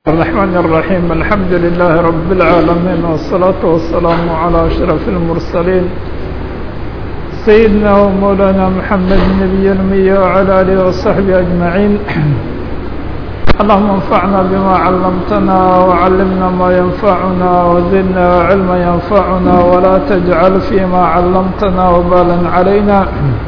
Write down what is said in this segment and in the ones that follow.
الرحمن الرحيم الحمد لله رب العالمين والصلاة والسلام على أشرف المرسلين سيدنا ومولانا محمد النبي الأمي وعلى آله وصحبه أجمعين اللهم انفعنا بما علمتنا وعلمنا ما ينفعنا وزدنا علما ينفعنا ولا تجعل فيما علمتنا وبالا علينا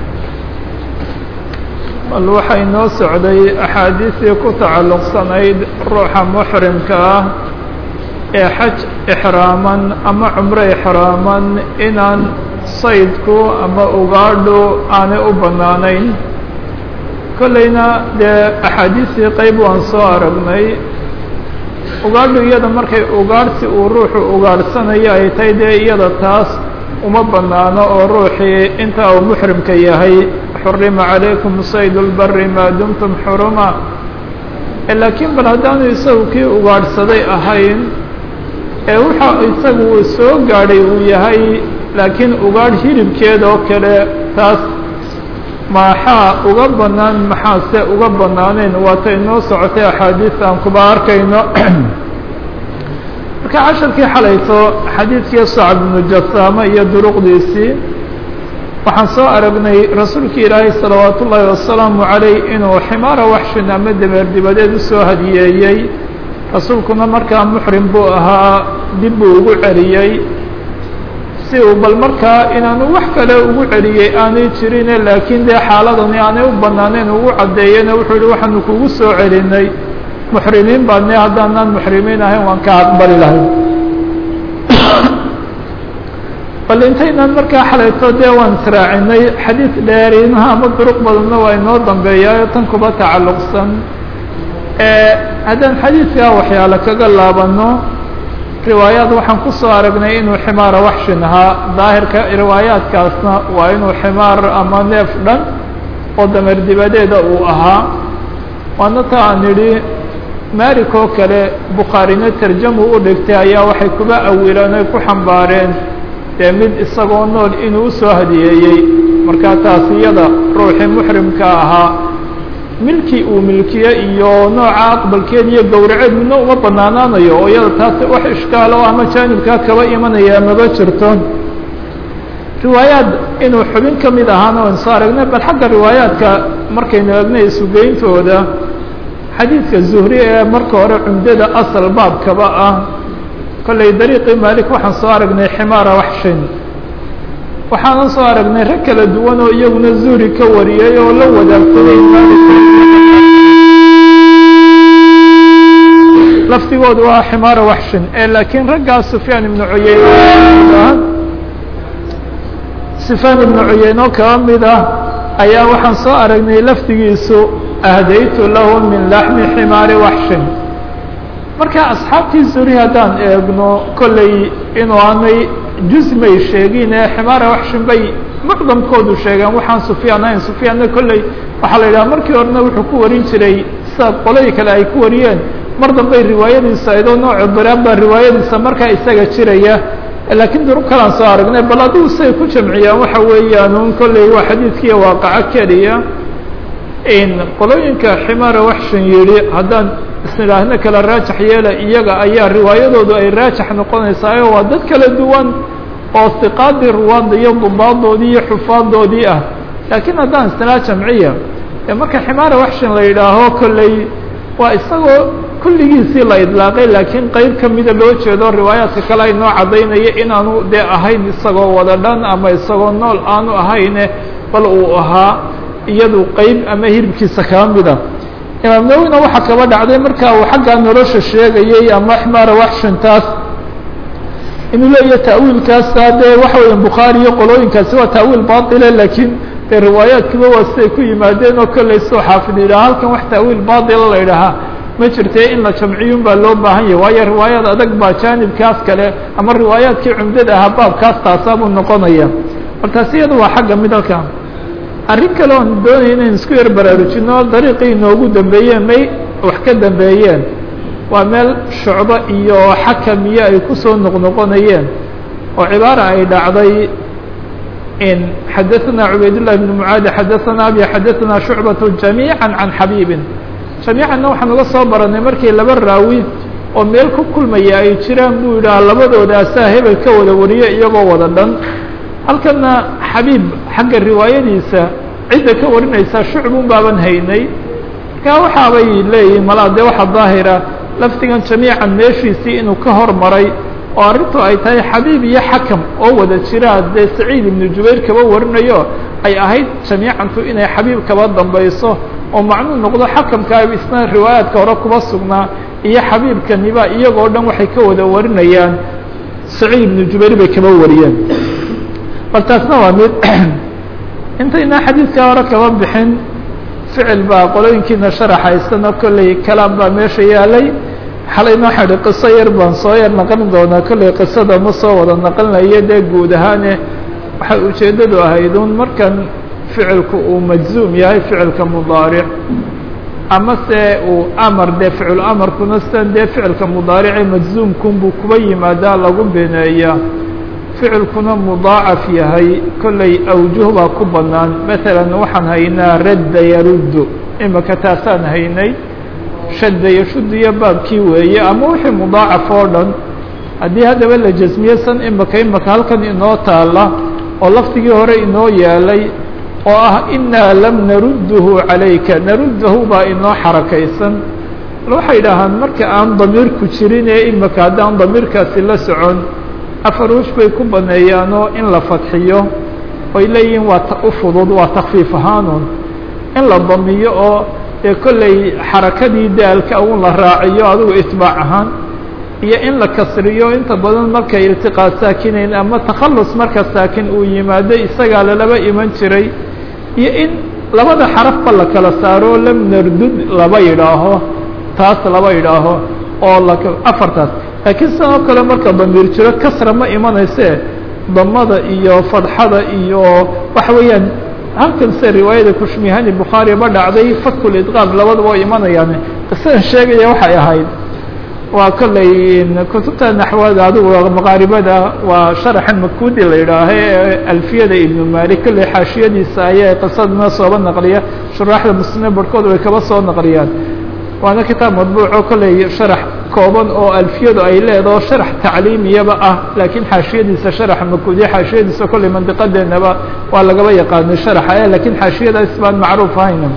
bal waxay noo socday axaadiistii ku tacalluqsanayd ruuxa muxrimka ah ee xaj ixraaman ama cumro ixraaman inaan saydku ama ugaadhu aanay u bannaanayn kollayna dee axaadiistii qeyb waan soo aragnay ugaadhu iyada markay ugaadhsi uu ruuxu ugaadhsanayo ay tahay dee iyada taas uma bannaano oo ruuxii inta uu muxrimka yahay xurima calaykum sayd lbari maa dumtum xuruma laakiin bal haddaanu isagu kii ugaadhsaday ahayn ee waxa isagu uu soo gaadhay uu yahay laakiin ugaadh hilibkeeda oo kale taas maxaa uga bannaan maxaase uga bannaanayn waatay noo socotay axaadiis aan kuba arkayno marka casharkii xalayto xadiidkii sacab ibnu jasaama iyo duruqdiisii waxaan soo aragnay rasuulki ilaahay salawaat ullaahi wasalaamu calayh inuu ximaara waxshin ama dameer dibadeed usoo hadiyeeyey rasuulkuna markaa muxrim buu ahaa dib buu ugu celiyey si uu bal markaa inaanu wax kale ugu celiyey aanay jirine laakiin dee xaaladani aanay u bannaaneyn ugu caddeeyena wuxuu yihi waxaanu kugu soo celinay muxrimiin baadne haddaanaan muxrimiin ahayn waan ka aqbali lahay bal intaynaan markaa xalayto dee waan israacinay xadiid dheeriinaha ama duruq badanna waa inoo dambeeyaayo tan kuba tacalluqsan haddaan xadiidkaa waxyaale kaga laabano riwaayaad waxaan ku soo aragnay inuu ximaara waxshin ahaa daahirka riwaayaadkaasna waa inuu ximaar ama neef dhan oo dameer dibadeeda uu ahaa waana ta aan idhi malik oo kale bukhaarina tarjamu u dhigtay ayaa waxay kuba awileen oy ku xambaareen dee mid isagoo nool inuu usoo hadiyeeyey markaa taas iyada ruuxii muxrimka ahaa milkii uu milkiye iyo nooca aqbalkeed iyo gowraceed midna uma banaanaanayo oo iyada taas wax ishkaalo ama jaanibkaa kaba imanaya maba jirto riwaayaad inuu xubin ka mid ahaana waan soo aragnay bal xagga riwaayaadka markaynu eegnay isugeyntooda xadiidka zuhri ee marka hore cumdada asal baabkaba ah kollay dariiqii maalik waxaan soo aragnay ximaara waxshin waxaanan soo aragnay rag kala duwan oo iyaguna zuhri ka wariyey oo la wadaagsaday maalik lafdigoodu waa ximaara waxshin ee laakiin raggaas sufyaan ibnu cuyeyne sufyaan ibnu cuyeyne oo kaba mid ah ayaa waxaan soo aragnay lafdigiisu ahdaytu lahu min laxmi ximaari waxshin marka asxaabtii zuri haddaan eegno kollay inuu aanay jusmay sheegin ee ximaara waxshin bay mucdamkoodu sheegeen waxaan sufyaan ahayn sufyaanna kolley waxaa la yidhaha markii horena wuxuu ku warin jiray sida qoladii kale ay ku wariyeen mar dambey riwaayadiisa aydoo nooco daraan baa riwaayadiisa markaa isaga jiraya laakiin duruq kalaan soo aragnay bal adigu siay ku jamciyaan waxa weeyaan un kolley waa xadiidkiiya waaqaco keliya qolooyinka ximaara waxshin yidhi haddaan isnidhaahno kala raajax yeela iyaga ayaa riwaayadoodu ay raajax noqonaysaayo waa dad kala duwan oo siqaadii ruwaadda iyo dubaadoodii iyo xufaadoodii ah laakiin haddaan isnidhaha jamciya ee marka ximaara waxshin la yidhaaho kolley waa isagoo kulligiisii la idlaaqay laakiin qeyb kamida loo jeedo riwaayaadka kale ay noo caddaynaya inaanu dee ahayn isagoo wada dhan ama isagoo nool aanu ahayne bal uu ahaa iyadu qeyb ama hiribkiisa kaba mida imaam nawina waxaa kaba dhacday marka uu xaggaa nolosha sheegayay ama ximaara waxshintaas inuu leeyahay ta'wiilkaasa dee waxa weya bukhaari iyo qolooyinkaasi waa ta'wiil baile laakiin dee riwaayaadkiba waa siday ku yimaadeen oo kolley soo xaafid yidhaha halkan wax ta'wiil baila la yidhahaa ma jirte in la jamciyun baa loo baahan yahay waayo riwaayaad adag baa jaanibkaas kale ama riwaayaadkii cumdada ahaa baabkaas taasaabuu noqonaya bal taasi iyada waa xagga midalka arrin kale oon doonaya inayn isku yar baraarujino dariiqii inoogu dambeeyeen may wax ka dambeeyeen waa meel shucbo iyo xakam iyo ay kusoo noqnoqonayeen oo cibaara ay dhacday in xadaثna cubaydالlah بn mعaadi xadaثna abi xadaثna شhucbaة جamيعا عan xabيbi jamiicanna waxaan uga soo baranay markii laba raawi oo meel ku kulmaya ay jiraan buu yidhaha labadoodaasaa hebel ka wada wariyo iyagoo wada dhan halkana xabiib xagga riwaayadiisa cidda ka warinaysaa shucbun baaban haynay markaa waxaabay leeyihin malaa dee waxa daahira lafdigan jamiican meeshiisii inuu ka hormaray oo arrintu ay tahay xabiib iyo xakam oo wada jiraa dee saciid ibnu jubayr kaba warinayo ay ahayd jamiicantu inay xabiib kaba dambayso oo macnuu noqdo xakamka isna riwaayaadka hore kuba sugnaa iyo xabiibkaniba iyagoo dhan waxay ka wada warinayaan saciid ibnu jubayr bay kaba wariyeen bal taasna waa mid intaynaa xadiidkaa hore kaba bixin ficil baa qolooyinkiina sharaxaysana kolley kalaam baa meesha yaalay xalayna waxaa idhi qiso yar baan soo yar naqlin doonaa kolley qisada ma soo wada naqlinayo dee guud ahaane waxay ujeeddadu ahayd un markan ficilku uu majzuum yahay ficilka mudaaric ama se uu amar dee ficil amarkuna sidan dee ficilka mudaarice majzuumkunbuu kuba yimaadaa lagu beneeyaa ficilkuna mudaacaf yahay kolley awjuh baa ku bannaan masalan waxaan haynaa radda yaruddu imika taasaan haynay shadda yashuddiyo baabkii weeye ama wixii mudaacaf oo dhan haddii haddaba la jasmiye san imika imika halkan inoo taala oo laftigii hore inoo yaalay oo ah inaa lam narudduhu calayka naruddahu baa inoo xarakaysan waxay dhahaan marka aan damiirku jirin ee imika haddaan damiirkaasi la socon afar wush bay ku baneeyaanoo in la fadxiyo oy leeyihiin waa u fudud waa takfiif ahaanun in la damiyo oo dee kolley xarakadii daalka un la raaciyo adigu itbaac ahaan iyo in la kasriyo inta badan markay iltiqaa saakinayn ama takhallus marka saakin uu yimaado isagaa lalaba iman jiray iyo in labada xarafba la kala saaro lam nardud laba yidhaaho taas laba yidhaaho oo la afartaas laakiin sidoo kale marka damiir jiro kasra ma imanayse damada iyo fadxada iyo waxa weeyaan halkan se riwaayada kushmihani bukhaari ba dhacday fakul idqaam labadaba way imanayaan qisadan sheegaya waxay ahayd waa kolley kutubta naxwada adigu maqaaribada waa sharaxa makudi la yidhaaha ee alfiyada ibnu malik kolley xaashiyadiisa ayaa qisadana sooba naqliya shuraaxda muslimiin barhkood way kaba soo naqliyaan waana kitaab madbuuco kolley sharax kooban oo alfiyadu ay leedaho sharax tacliimiyaba ah laakiin xaashiyadiisa sharaxa makudiya xaashiyadiisa kolley mandiqadeenaba waa lagaba yaqaanay sharaxa lakiin xaashiyadaas baan macruuf ahayna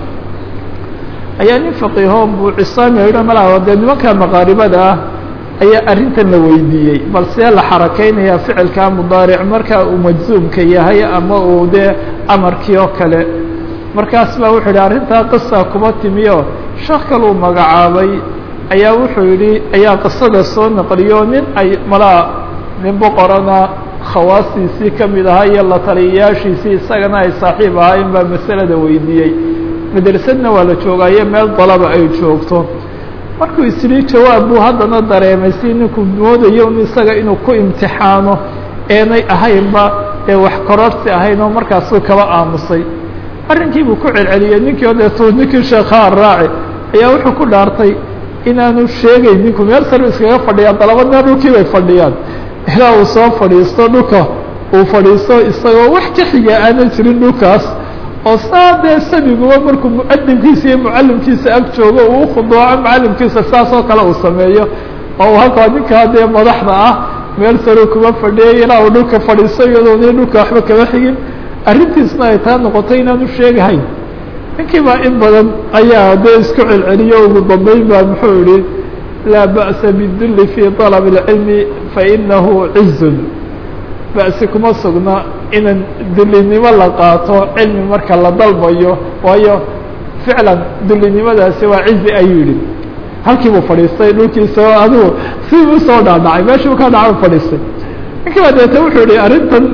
ayaa nin faqiiho buucisaami yidha malaha dee nimanka maqaaribada ah ayaa arrintan la weydiiyey bal see la xarakeynayaa ficilka mudaaric marka uu majzuumka yahay ama uu dee amarkii oo kale markaas baa wuxuu yidhi arrintaa qisa kuma timiyo sheekh kaluu magacaabay ayaa wuxuu yidhi ayaa qisada soo naqliyo nin ay malaa nin boqorana khawaastiisii ka mid ahaa iyo la taliyayaashiisii isagana ay saaxiib ahaayeen baa masalada weydiiyey madrasadna waa la joogaayo meel dalaba ay joogto markuu isdhi jawaab buu haddana dareemay si ninku moodayo un isaga inuu ku imtixaano eenay ahaynba ee wax kororsi ahayn oo markaasuu kaba aamusay arrinkii buu ku celceliyey ninkii o deetu ninkii sheekhaa raaci ayaa wuxuu ku dhaartay inaanu sheegayn ninku meel sare iskaga fadhiyaan dalabadna dhulkii bay fadhiyaan ilaa uu soo fadhiisto dhulka uu fadhiisto isagoo wax ka xiga aanan jirin dhulkaas oo saa dee sabiguba markuu muadinkiisa iyo mucalimkiisa ag joogo uu ukhuduuco mucalimkiisa saas oo kale uu sameeyo oo halkaa ninkaa dee madaxda ah meel sare kuma fadhiyay ilaa uu dhulka fadhiisto iyadoona dhulka waxba kama xigin arrintiisna ay taa noqotay inaanu sheegahayn ninkii baa in badan ayaa dee isku celceliyo ugu dambeyn baa muxuu yihi laa ba'sa bidulli fi طalab اlcilmi fainahu cizun ba'si kuma sugna inan dullinimo la qaato cilmi marka la dalbayo waayo ficlan dullinimadaasi waa cizi ayuu yihi halkii buu fadhiistay dhulkiisa adigu si usoo dhaadhacay meeshuu ka dhaca fadhiistay ninkii baa deeta wuxuu yihi arrintan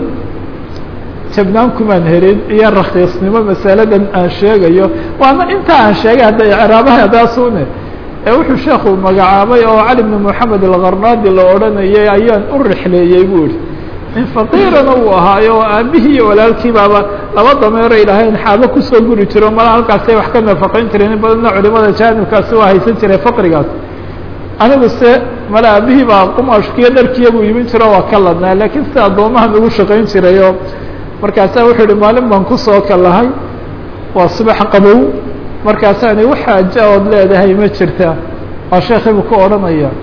jabnaan kumaan helin iyo rakiisnimo masaladan aan sheegayo waana inta aan sheegay hadda icraabaha adaasune ee wuxuu sheekhu magacaabay oo cali bn moxamed alkarnaadi la odhanayay ayaan u rixleeyey buu yihi nin faqiirana uu ahaayo oo aabihii iyo walaalkii baaba laba dameero ilahayn xaabo kusoo guri jiro mala halkaasay wax ka nafaqayn jireen in badanna culimada jaanibkaasi waa haysan jiray faqrigaas anigu se mala aabihii baa qumashkiyo dharkiya buu imin jiro waa ka ladnaa laakiin si addoomahan ugu shaqayn jirayo markaasaa wuxuu yihi maalin baan kusoo kalahay waa subax qabow markaasaani wax xaaja ood leedahay ma jirta waa sheekhiibuu ku odhanaya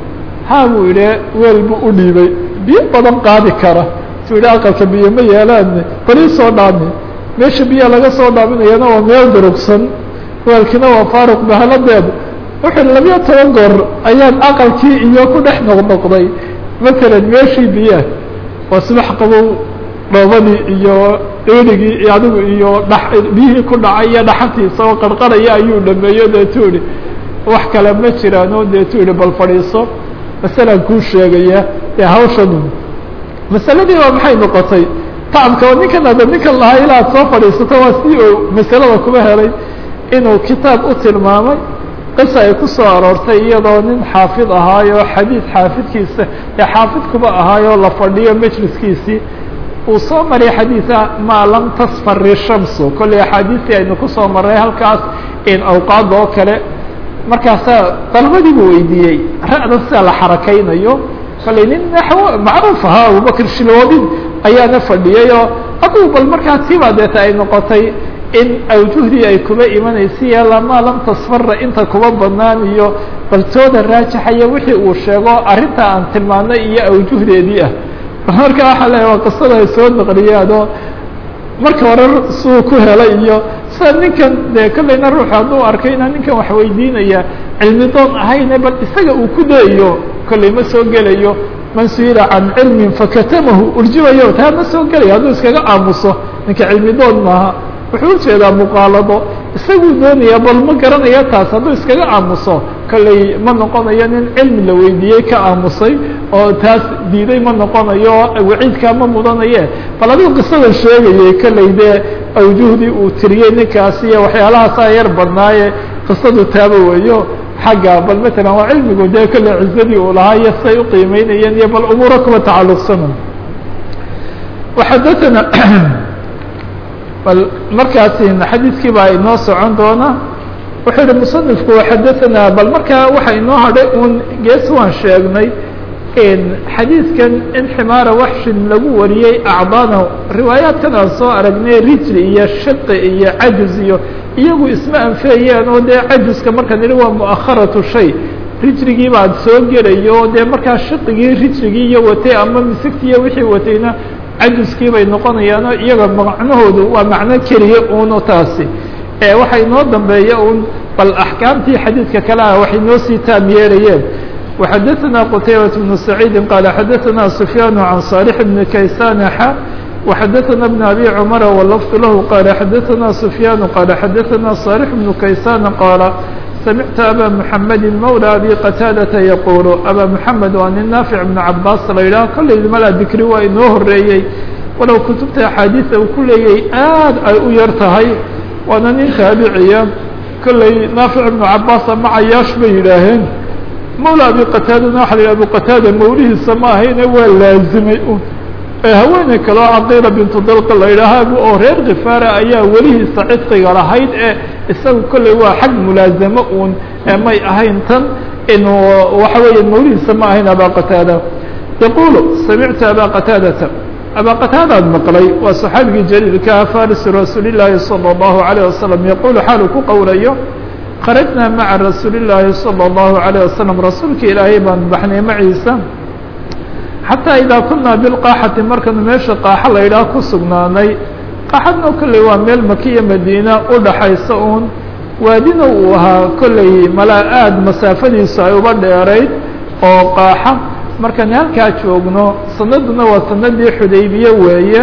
haa buu idhi weel buu u dhiibay biyo badan qaadi kara suu yidhi aqalka biyo ma yeelaan bali soo dhaami meesha biyo laga soo dhaaminayana waa meel durugsan weelkina waa faaruq bahaladeed wuxuu labiyo toban goor ayaan aqalkii iyo ku dhex noqnoqday matalan meeshii biyaah waa subax qabow dhoobadii iyo dheerigii iyo adigu iyo dha biyihii ku dhacay iyo dhaxantiisa oo qarqaraya ayuu dhameeyo deetu idhi wax kale ma jiraano deetu idhi bal fadhiiso masalan kuu sheegaya ee hawshanu masaladii waa maxay noqotay tacabka oo ninkan ada ninkan lahaa ilaa ad soo fadhiisato waa si uu masalada kuma helay inuu kitaab u tilmaamay qisa ay ku soo aroortay iyadoo nin xaafid ahaayo xadiid xaafidkiisa ee xaafidkuba ahaayoo la fadhiyo majliskiisii uu soo maray xadiida maa lam tasfari shamsu kolley axaadiistii aynu kusoo marray halkaas in awqaada oo kale markaasaa dalbadii buu weydiiyey ra'da sida la xarakaynayo kolley nin naxwo macruuf ahaa abubakr shiloobin ayaana fadhiyay oo aduu bal markaa tiibaa deeta ay noqotay in awjuhdii ay kuba imanaysa maa lam tasfara inta kuba badnaan iyo baltooda raajaxaya wixii uu sheego arrinta aan tilmaanay iyo awjuhdeedii ah marka waxaa leeya waa qisada ay soo naqliyaanoo marka hore suu ku helay iyo sida ninkan dee kollayna ruuxu hadduu arkay inaan ninkan wax weydiinaya cilmi doon ahayne bal isaga uu ku dayayo kollay ma soo gelayo man su-ila can cilmin fakatamahu urjimayo taa ma soo gelayo hadduu iskaga aamuso ninka cilmi doon maaha wuxuu ujeedaa muqaalado isaguu doonaya bal ma garanaya taas hadduu iskaga aamuso kollay ma noqonayo nin cilmi la weydiiyey ka aamusay oo taas diiday ma noqonayo waciidkaa ma mudanaye bal adigu qisada sheegayay kollay dee awjuhdii uu tiriyey ninkaasi iyo waxyaalahaasa yar badnaaye qisadu taaba weeyo xagga bal matalan waa cilmigu dee kolley cizadii uu lahaa iyo siday uqiimeynayeen iyo bal umuuro kuba tacalluqsana waxadaana bal markaasi xadiidkii baa inoo socon doona wuxuu yihi musanifku xadaanaa bal markaa waxa inoo hadhay un gees waan sheegnay xadiidkan in ximaara waxshin lagu wariyey acdaana riwaayaadkan aan soo aragnay rijli iyo shaqi iyo cajuz iyo iyagu isma anfeeyeen oo dee cajuska markaan idhi waa mu'akharatu shay rijligii baad soo gelayo dee markaa shaqigii rijligii iyo watay ama misigti iyo wixii watayna cajuskii bay noqonayaanoo iyaga macnahoodu waa macno keliya uno taasi waxa inoo dambeeya un bal axkaamtii xadiidka kale ah waxay noo sii taam yeelayeen وxadaثna qtaybaة بن سacيidi qال xadaثna سfyaan عan صالح بن kaysan xa وxadaثna بن أbي cمر wlفظ lah qال xadaثna سfyaan qال xadaثna صالح بن kaysan qاaل samictu abا محamedi mولى أbي qتاadةa yqul abا محamed waa nin naafiع بن cabaas la yidhah kollay mala dikri waa inoo horeeyey walow kutubta axaadiiثa uu ku leeyay aad ay u yar tahay waana nin taabiciya kollay naafiع بن cabaas ama cayaash bay yidhaaheen mawla abi qataadana waxa la yidhah abu qataada mawlihiisa ma ahayne waa laazimay un ee haweeney kaleo caqiila bintu dalqa la yidhaahaa oo reer khifaara ayaa welihiisa cidqiga lahayd ee isaga kolley waa xag mulaazamo uun ee may ahayn tan inuu waxa weeye mawlihiisa ma ahayn aba qataada yaqulu samictu aba qataadata aba qataadaad maqlay waa saxaabigii jaliilkaa farisi rasuuli llaahi salى اllahu alayه wasalam yaqulu xaalu ku qowlayo kharajnaa maca rasuuli llaahi salى اllahu عalيه wasalam rasuulka ilaahay baan baxnay maciisa xataa idaa kunaa bilqaaxati markanu meesha qaaxa la yidhaah ku sugnaanay qaaxadna kolley waa meel makiya madiina u dhaxaysa uun waadina uu ahaa kolley malaa aada masaafadiisu ay uba dheerayd oo qaaxa markaan halkaa joogno sanaduna waa sanadii xudaybiye weeye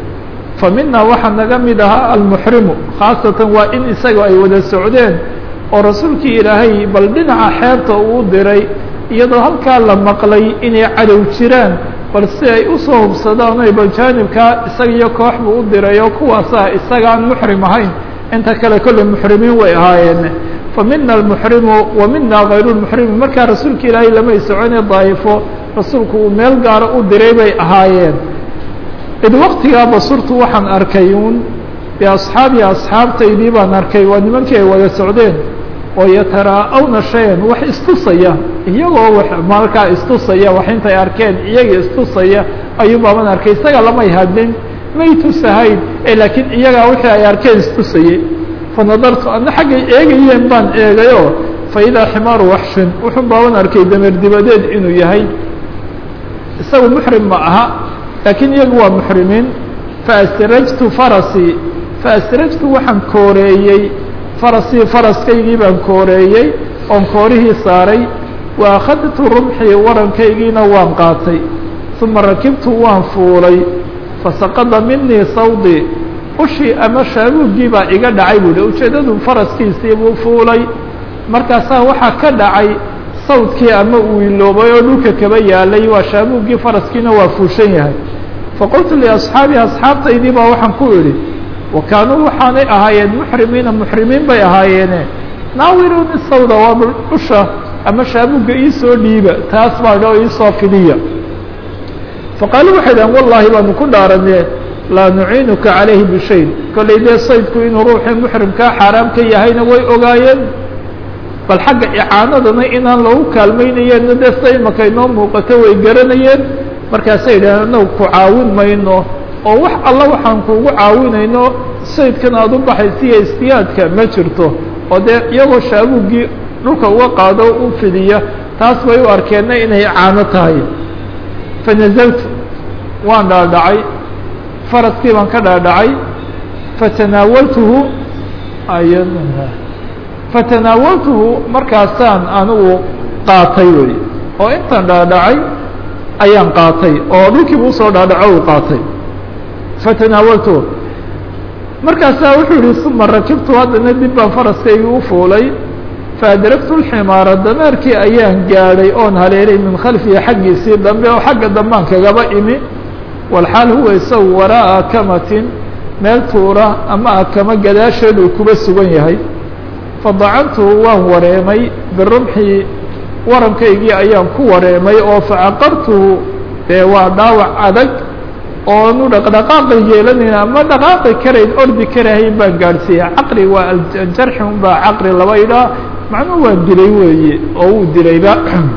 fa mina waxaa naga mid ahaa almuxrimu khaasatan waa in isaga ay wada socdeen oo rasuulkii ilaahay bal dhinaca xeebta uu diray iyadoo halkaa la maqlay inay cadow jiraan bal si ay usoo hubsadaan oy bal jaanibkaa isaga iyo koox buu u diray oo kuwaasa isagaan muxrim ahayn inta kale kolley muxrimiin way ahaayeen fa mina almuxrimu wa mina kayru lmuxrimi markaa rasuulka ilaahay lamay socone daa'ifo rasuulku uu meel gaara u diray bay ahaayeen id waktigaa basurtu waxaan arkay uun biasxaabi asxaabtaydii baan arkay waa nimankii ay wada socdeen oo yataraa'awna shayan wax istusaya iyagoo w markaa istusaya wax intay arkeen iyaga istusaya ayuubaaban arkay isaga lamay hadlin may tusahayn laakiin iyagaa wixii ay arkeen istusayey fa nadartu ana xaggay eegayeen baan eegayoo faidaa ximaaru waxshin wuxuu baaban arkay dameer dibadeed inuu yahay isagu muxrim ma aha laakiin iyagu waa muxrimiin faasrajtu farasii faasrajtu waxaan kooreeyey farasii faraskaygii baan kooreeyey oon koorihii saaray wa akhadtu rumxii warankaygiina waan qaatay uma rakibtu waan fuulay fasaqada minii sawdii ushii ama shaabuuggii baa iga dhacay buuhi ujeeddadu faraskiisii buu fuulay markaasaa waxaa ka dhacay sawdkii ama uu iloobay oo dhulka kaba yaalay waa shaabuuggii faraskiina waa fuushan yahay faqultu liasxaabii asxaabtaydii baa waxaan ku idhi wa kaanuu waxaanay ahaayeen muxrimiina muxrimiin bay ahaayeene naawiruni sawda waa usha ama shaabuugga iisoo dhiiba taas baa dho iisoo fidiya faqaaluu waxay dhahen wallaahi baanu ku dhaaranee laa nuciinuka calayhi bishayn kollay dee saydku inuu ruuxii muxrimkaa xaaraam ka yahayna way ogaayeen bal xagga icaanadana inaan lagu kaalmaynayeenna dee sida imaka inoo muuqato way garanayeen markaasay yidhaaheen annagu ku caawin mayno oo wax alla waxaan kuugu caawinayno saydkan aada u baxaysiiyo istiyaadka ma jirto oo dee iyagoo shaabuuggii dhulka uga qaado u fidiya taas bay u arkeenna inay icaano tahay fanazaltu waan dhaadhacay faraskii baan ka dhaadhacay fatanaawaltuhu fatanaawaltuhu markaasaan anigu qaatay wey oo intaan dhaadhacay ayaan qaatay oo dhulkiiba usoo dhaadhaco u qaatay fatanaawaltuhu markaasaa wuxuu yihi uma rakibtu haddana dib baan faraskaygii u fuulay faadragtu lximaara dameerkii ayaan gaadhay oon haleelay min khalfihi xaggiisii dambe oo xagga dambaan kagaba imi walxaal huwa isagu waraa'a akamatin meel tuura ama akama gadaasheed uu kuba sugan yahay fadacantuhu waan wareemay birumxii warankaygii ayaan ku wareemay oo facaqartuhu dee waa dhaawac adag oonu dhaqdhaqaaqi yeelanayn ama dhaqaaqi karayn ordi karahayn baan gaadhsiiyey caqri waa aljarxi un baa caqri laba idhaa macnuu waan dilay weeye oo wuu dilayba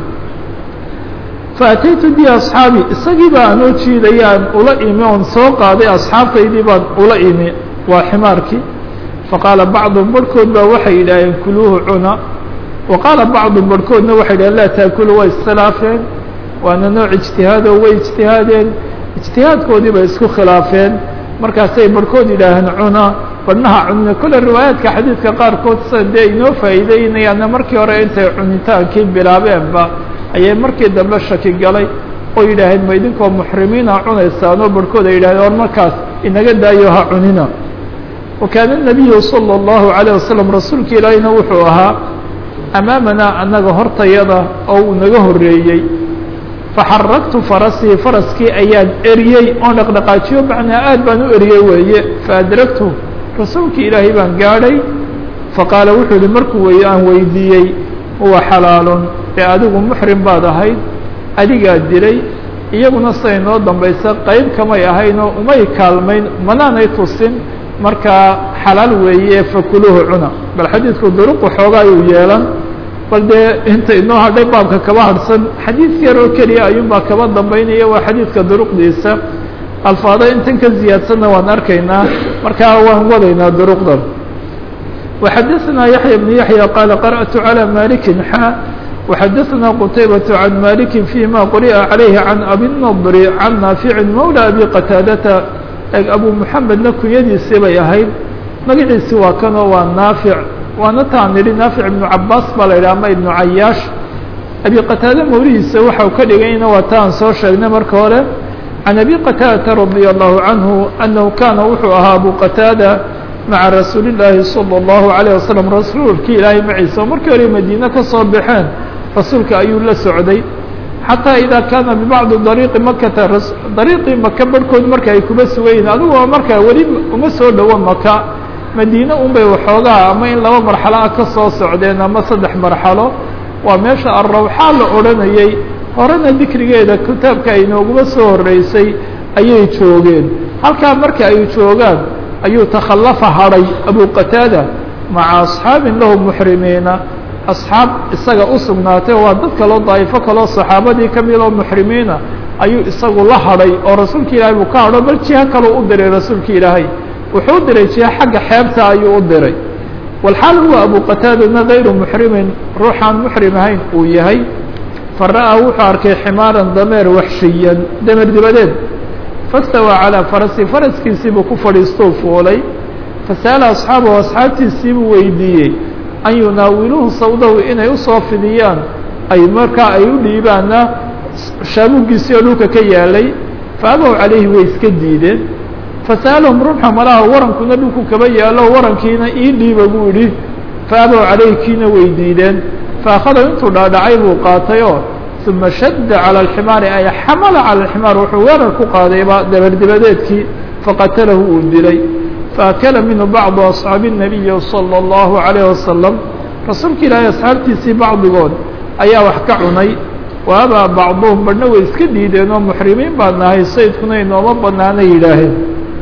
faataytu bi asxaabi isagii baa anoo jiidayaan ula imi oon soo qaaday asxaabtaydii baan ula imi waa ximaarkii faqaala bacdum barhkood baa waxay yidhaaheen kuluuhu cuna wa qaala bacdum barhkoodna waxay yidhaheen laa taakulu way iskhilaafeen waana nooc ijtihaado way ijtihaadeen ijtihaadkoodii bay isku khilaafeen markaasay barhkood yidhaaheen cuna badhnaha cunina kole riwaayaadka xadiidka qaarkood sida dee inoo faa'iideynayaana markii hore intay cunitaankii bilaabeenba ayay markii dambe shaki galay oo yidhaaheen ma idinkoo muxrimiina cunaysaanoo barhkood ay yidhahdeen or markaas inaga daayo ha cunina wa kaana nabiyu salى اllahu عalيه wasalam rasuulka ilaahina wuxuu ahaa amaamanaa annaga hortayada oo uu naga horreeyey faxaragtu farasii faraskii ayaan eriyey oon dhaqdhaqaajiyo macnaa aad baan u eriyey weeye faadragtu rasuulkii ilaahay baan gaadhay faqaala wuxuu yihi markuu wey aan weydiiyey huwa xalaalun ee adigu muxrim baad ahayd adigaa dilay iyaguna siday noo dambaysa qayb kamay ahaynoo umay kaalmayn manaanay tusin markaa xalaal weeye fakuluuhu cuna bal xadiidku duruqu xoogaa uu yeelan bal dee inta inoo hadhay baabka kaba hadhsan xadiid yar oo keliya ayuunbaa kaba dambaynaya waa xadiidka duruqdiisa alfaado intan ka ziyaadsanna waan arkaynaa markaa waan wadaynaa duruqdan وxadثna yaحyى بن yaحyى qال qarأت عlى maliki xا وxadثna qتaybaة عan maliki فيma quri'a عalayhi عan abi النضr عan naafici mawlى abi qataadata eg abu mحamedna kunyadiisii bay ahayd magaciisi waa kanoo waa naafic waana taan nidhi naafic iبnu cabaas baa la yidhah ama iبnu cayaash abi qataade mawlihiisa waxau ka dhigayna waa taan soo sheegnay marka hore عan abi qataadata radي الlahu عanhu أnahu kana wuxuu ahaa abu qataada maca rasuuli llaahi salى اllahu عalيه wasalam rasuulkii ilaahay maciisa oo markii hore madiine ka soo baxeen rasuulka ayuu la socday xataa idaa kaana bibacdi dariiqi makata dariiqii maka barhkood marka ay kuba sugayihin adigoo markaa weli uma soo dhowo maka madiine unbay waxoogaa ama in laba marxalo ah ka soo socdeen ama saddex marxalo waa meesha arrawxaa la odhanayay horena dikrigeeda kitaabka ay nooguma soo horeysay ayay joogeen halkaa marka ay joogaan ayuu takhallafa hadhay abu qataada maca asxaabin lahu muxrimiina asxaab isaga u sugnaatay waa dad kaloo daa'ifo kaloo saxaabadii ka mid oo muxrimiina ayuu isagu la hadhay oo rasuulka ilaahay buu ka hadho bal jiho kaleu u diray rasuulka ilaahay wuxuu u diray jiho xagga xeebta ayuu u diray walxaal huwa abu qataadana gayru muxrimin ruuxaan muxrim ahayn uu yahay fara'aa wuxuu arkay ximaaran dameer waxshiyan dameer dibadeed fastawaa calaa farasi faraskiisiibuu ku fadhiistou fuulay fasa'ala asxaabahu asxaabtiisiibuu weydiiyey an yunaawiluuhu sawdahu inay usoo fidiyaan ay markaa ay u dhiibaana shaabugiisii oo dhulka ka yaalay faabow calayhi way iska diideen fasa'alahum rumxa malaha warankuna dhulku kaba yaalo warankiina ii dhiiba buu idhi faabow calayhi kiina way diideen faakhadahu intuu dhaadhacay buu qaatay oo uma shadda calى alximaari ay xamala calى alximaar wuxuu weerar ku qaadayba dabardibadeedkii faqatalahu uu dilay faakala minhu bacdu asxaabi الnabiyi salى اllahu عalayه wasalam rasuulka ilaahay asxaabtiisii bacdigood ayaa wax ka cunay wa abaa bacduhum badhna way iska diideen oo muxrimiin baan nahay saydkuna inooma banaanay yidhaaheen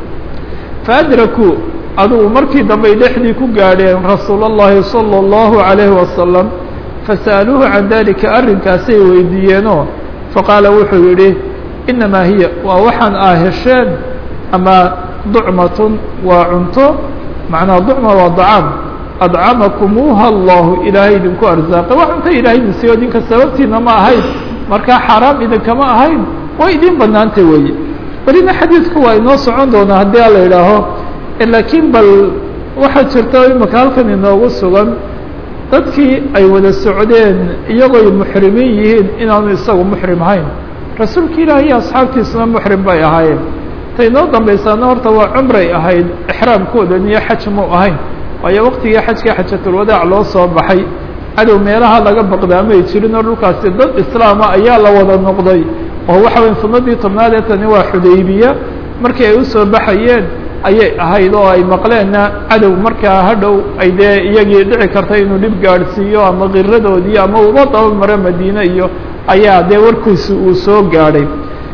faadrakuu adugu markii dambey dhexdii ku gaadheen rasuul اllahi salى اllahu عalayhi wasalam fasa'aluuhu can dalika arrinkaasay weydiiyeenoo faqaala wuxuu yidhi inamaa hiya waa waxaan aa hesheen ama ducmatun waa cunto macnaa ducma waa dacaam adcamakumuuha allahu ilaahay idinku arsaaqay waa cunto ilaahay idin siiyo idinka sababtiina ma ahayn markaa xaaraam idinkama ahayn way idin banaantay weeye welina xadiidku waa inoo socon doonaa haddii ala idhaaho laakiin bal waxaa jirta imaka halkan inoogu sugan dadkii ay wada socdeen iyagooy muxrimiin yihiin inaanu isagu muxrim ahayn rasuulka ilaahi iyo asxaabtiisuna muxrim bay ahaayeen ta inoo dambaysaana horta waa cumray ahayd exraamkoodan iyo xaj mu ahayn waayo waqtigii xajka xajatulwadaac loo soo baxay cadow meelaha laga baqdaamay jirin oo dhulkaasi dad islaama ayaa la wada noqday oo waxa weya sanadii tobnaad ee tani waa xudaybiya markii ay usoo baxayeen ayay ahayd oo ay maqleenna cadow markaa hadhow ay dee iyagii dhici karta inuu dhib gaadhsiiyo ama kiradoodii ama uba daba maro madiine iyo ayaa dee warkiisi uu soo gaadhay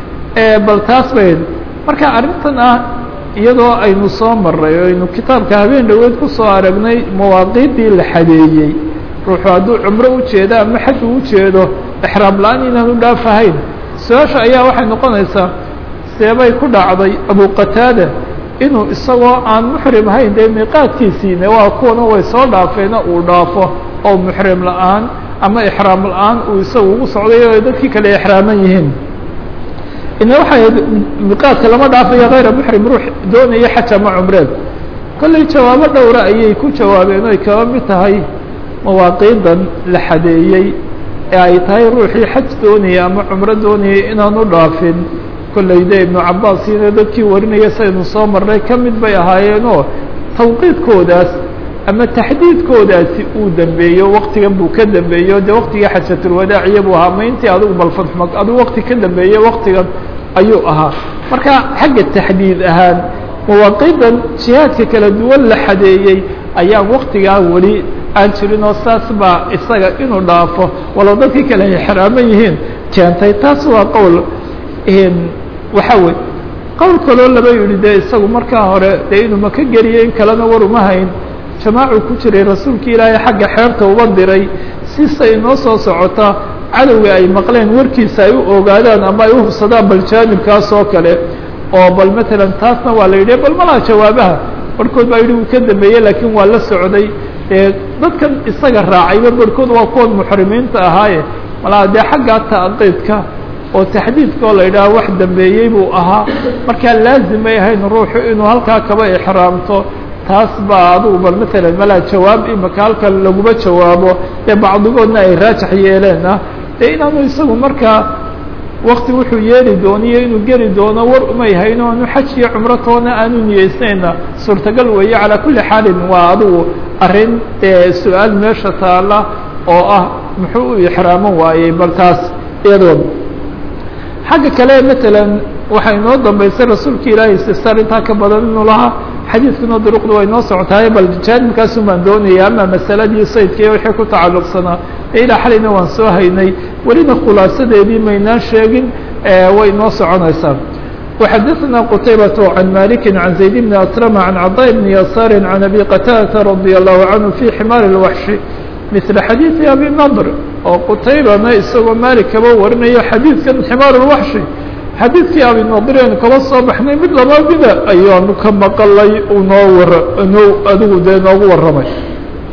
bal taas bay marka arrintan ah iyadoo aynu soo maray o aynu kitaabka habeen dhoweed kusoo aragnay mawaaqiiddii la xadeeyey ruuxu hadduu cumro ujeedo ama xaj uu ujeedo exraam la-aan inaanu dhaafahayn su-aasha ayaa waxay noqonaysaa seebay ku dhacday abu qataada inuu isagoo aan muxrim ahayn dee miiqaadkiisiine waa kuwana way soo dhaafeena uu dhaafo oo muxrim la-aan ama exraam la-aan uu isagu ugu socday oo dadkii kale exraaman yihiin ina waxay ahayd miiqaadka lama dhaafayo kayra muxrim ruux doonaya xaj ama cumreed kollay jawaabo dhowra ayay ku jawaabeen oy kaba mid tahay mawaaqiidan la xadeeyey ee ay tahay ruuxii xaj doonaya ama cumro doonayay inaanu dhaafin kollay de ibnu cabaasiina dadkii warinaya saynu soo marnay ka mid bay ahaayeenoo tawqiidkoodaas ama taxdiidkoodaasi uu dambeeyo waktigan buu ka dambeeyo dee waktigii xajatulwadaaciya buu ahaa mayntii adigu balfadxma adigu wakti ka dambeeye waktigan ayuu ahaa marka xagga taxdiid ahaan mawaaqiidan jihaadka kala duwan la xadeeyey ayaan waktigaa weli aan jirin oo saas baa isaga inuu dhaafo walow dadkii kale ay xaraaman yihiin keentay taas waa qowl waxa wey qowl kaloo laba yihi dee isagu markaa hore dee inuu maka geliyo in kalena war uma hayn jamaacu ku jiray rasuulka ilaahay xagga xeerta uba diray sisa inoo soo socota cadowga ay maqleen warkiisa ay u ogaadaan ama ay uhubsadaan bal jaanibkaas oo kale oo bal matalan taasna waa la yidhi bal malaa jawaabaha barhkood baa yidhi uu ka dambeeyey laakiin waa la socday dee dadkan isaga raacayba barhkood waa kuwan muxrimiinta ahaaye malaa dee xaggaa taqidka oo taxdiidka oo la yidhaaha wax dambeeyey buu ahaa markaa laazimay ahayn ruuxu inuu halkaa kaba ixraamto taas baa adugu bal matalan malaa jawaab imaka halkan laguma jawaabo dee bacdigoodna ay raajax yeeleenah dee inaanu isagu markaa wakti wuxuu yeeli dooniyo inuu geli doono war umay hayn o anu xaj iyo cumro toona aanu niyeysnayna suurtagal weeye calaa kulli xaalin waa adugu arrin dee su-aal meesha taala oo ah muxuu u ixraaman waayey bal taas iyadood xagga kale matalan waxaa inoo dambaysay rasuulka ilaahay istifsaar intaa ka badan inuu lahaa xadiidkuna duruqdu way noo socotahay bal jaanibkaasun baan doonaya ama masaladii saydkaiyo wixii ku tacalluqsanaa ee ilaa xalayna waan soo haynay welina khulaasadeedii maynaan sheegin way noo soconaysaa وxadثna qتayبة عن مالك عن زaيد بن أسلم عن cطاء بن يسار عن أbي qتاdة رضي الله عنه في حmاr الوحش مثل xadيiث أbي نضر oo qtaybana isagoo malik kaba warinayo xadiidkan xmaar الوحشhi xadiidkii abi nadireenu kaba soo baxnay mid laba mida ayaanu ka maqalay noo war noo adigu dee noogu warramay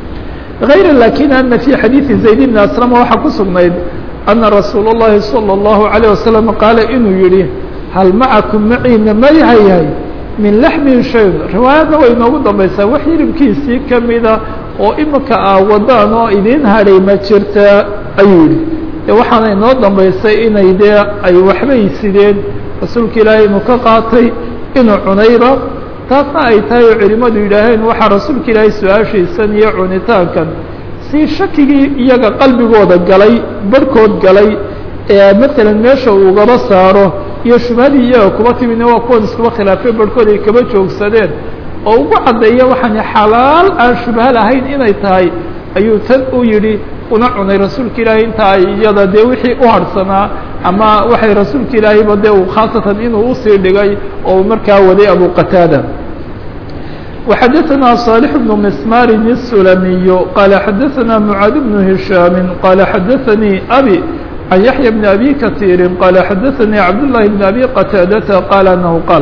غayra lakin ana fي xadiiثi zayd bn aslm waxaa ku sugnayd ana rasuul الlahi salى الlahu عalيه wasalam qaala inuu yihi hal macakum maciina ma yahayahay min laxmin shay riwaayadna way inoogu dambaysaa wax hilibkiisii kamida oo imika a wadaan oo idin hadhay ma jirta ayuu yihi de waxaana inoo dambaysay inay dee ay waxbay sideen rasuulka ilaahay inuu ka qaatay inuu cunayba taasna ay tahay oo culimadu yidhaaheen waxaa rasuulka ilaahay su-aashiisan iyo cunitaankan si shakigii iyaga qalbigooda galay barhkood galay ee matalan meesha uu ugaba saaro iyo shubhadii iyaga kuba timidna waa kuwan iskuba khilaafay barhkood ay kaba joogsadeen oo ugu caddeeya waxaan xalaal aan shubha lahayn inay tahay ayuu tan u yidhi una cunay rasuulka ilaahay inta ay iyada dee wixii u harhsanaa ama waxay rasuulka ilaahayba dee uu khaasatan inuu usii dhigay oo markaa waday abu qataada وxadثna صالح بن مسmاr السلمي qال xadثna معاad بن هiشhام qال xadثnي أbي عن يحيى بن أbي كثير qال xadثnي عبداللahi بن أbي qتاadة qال أنه qال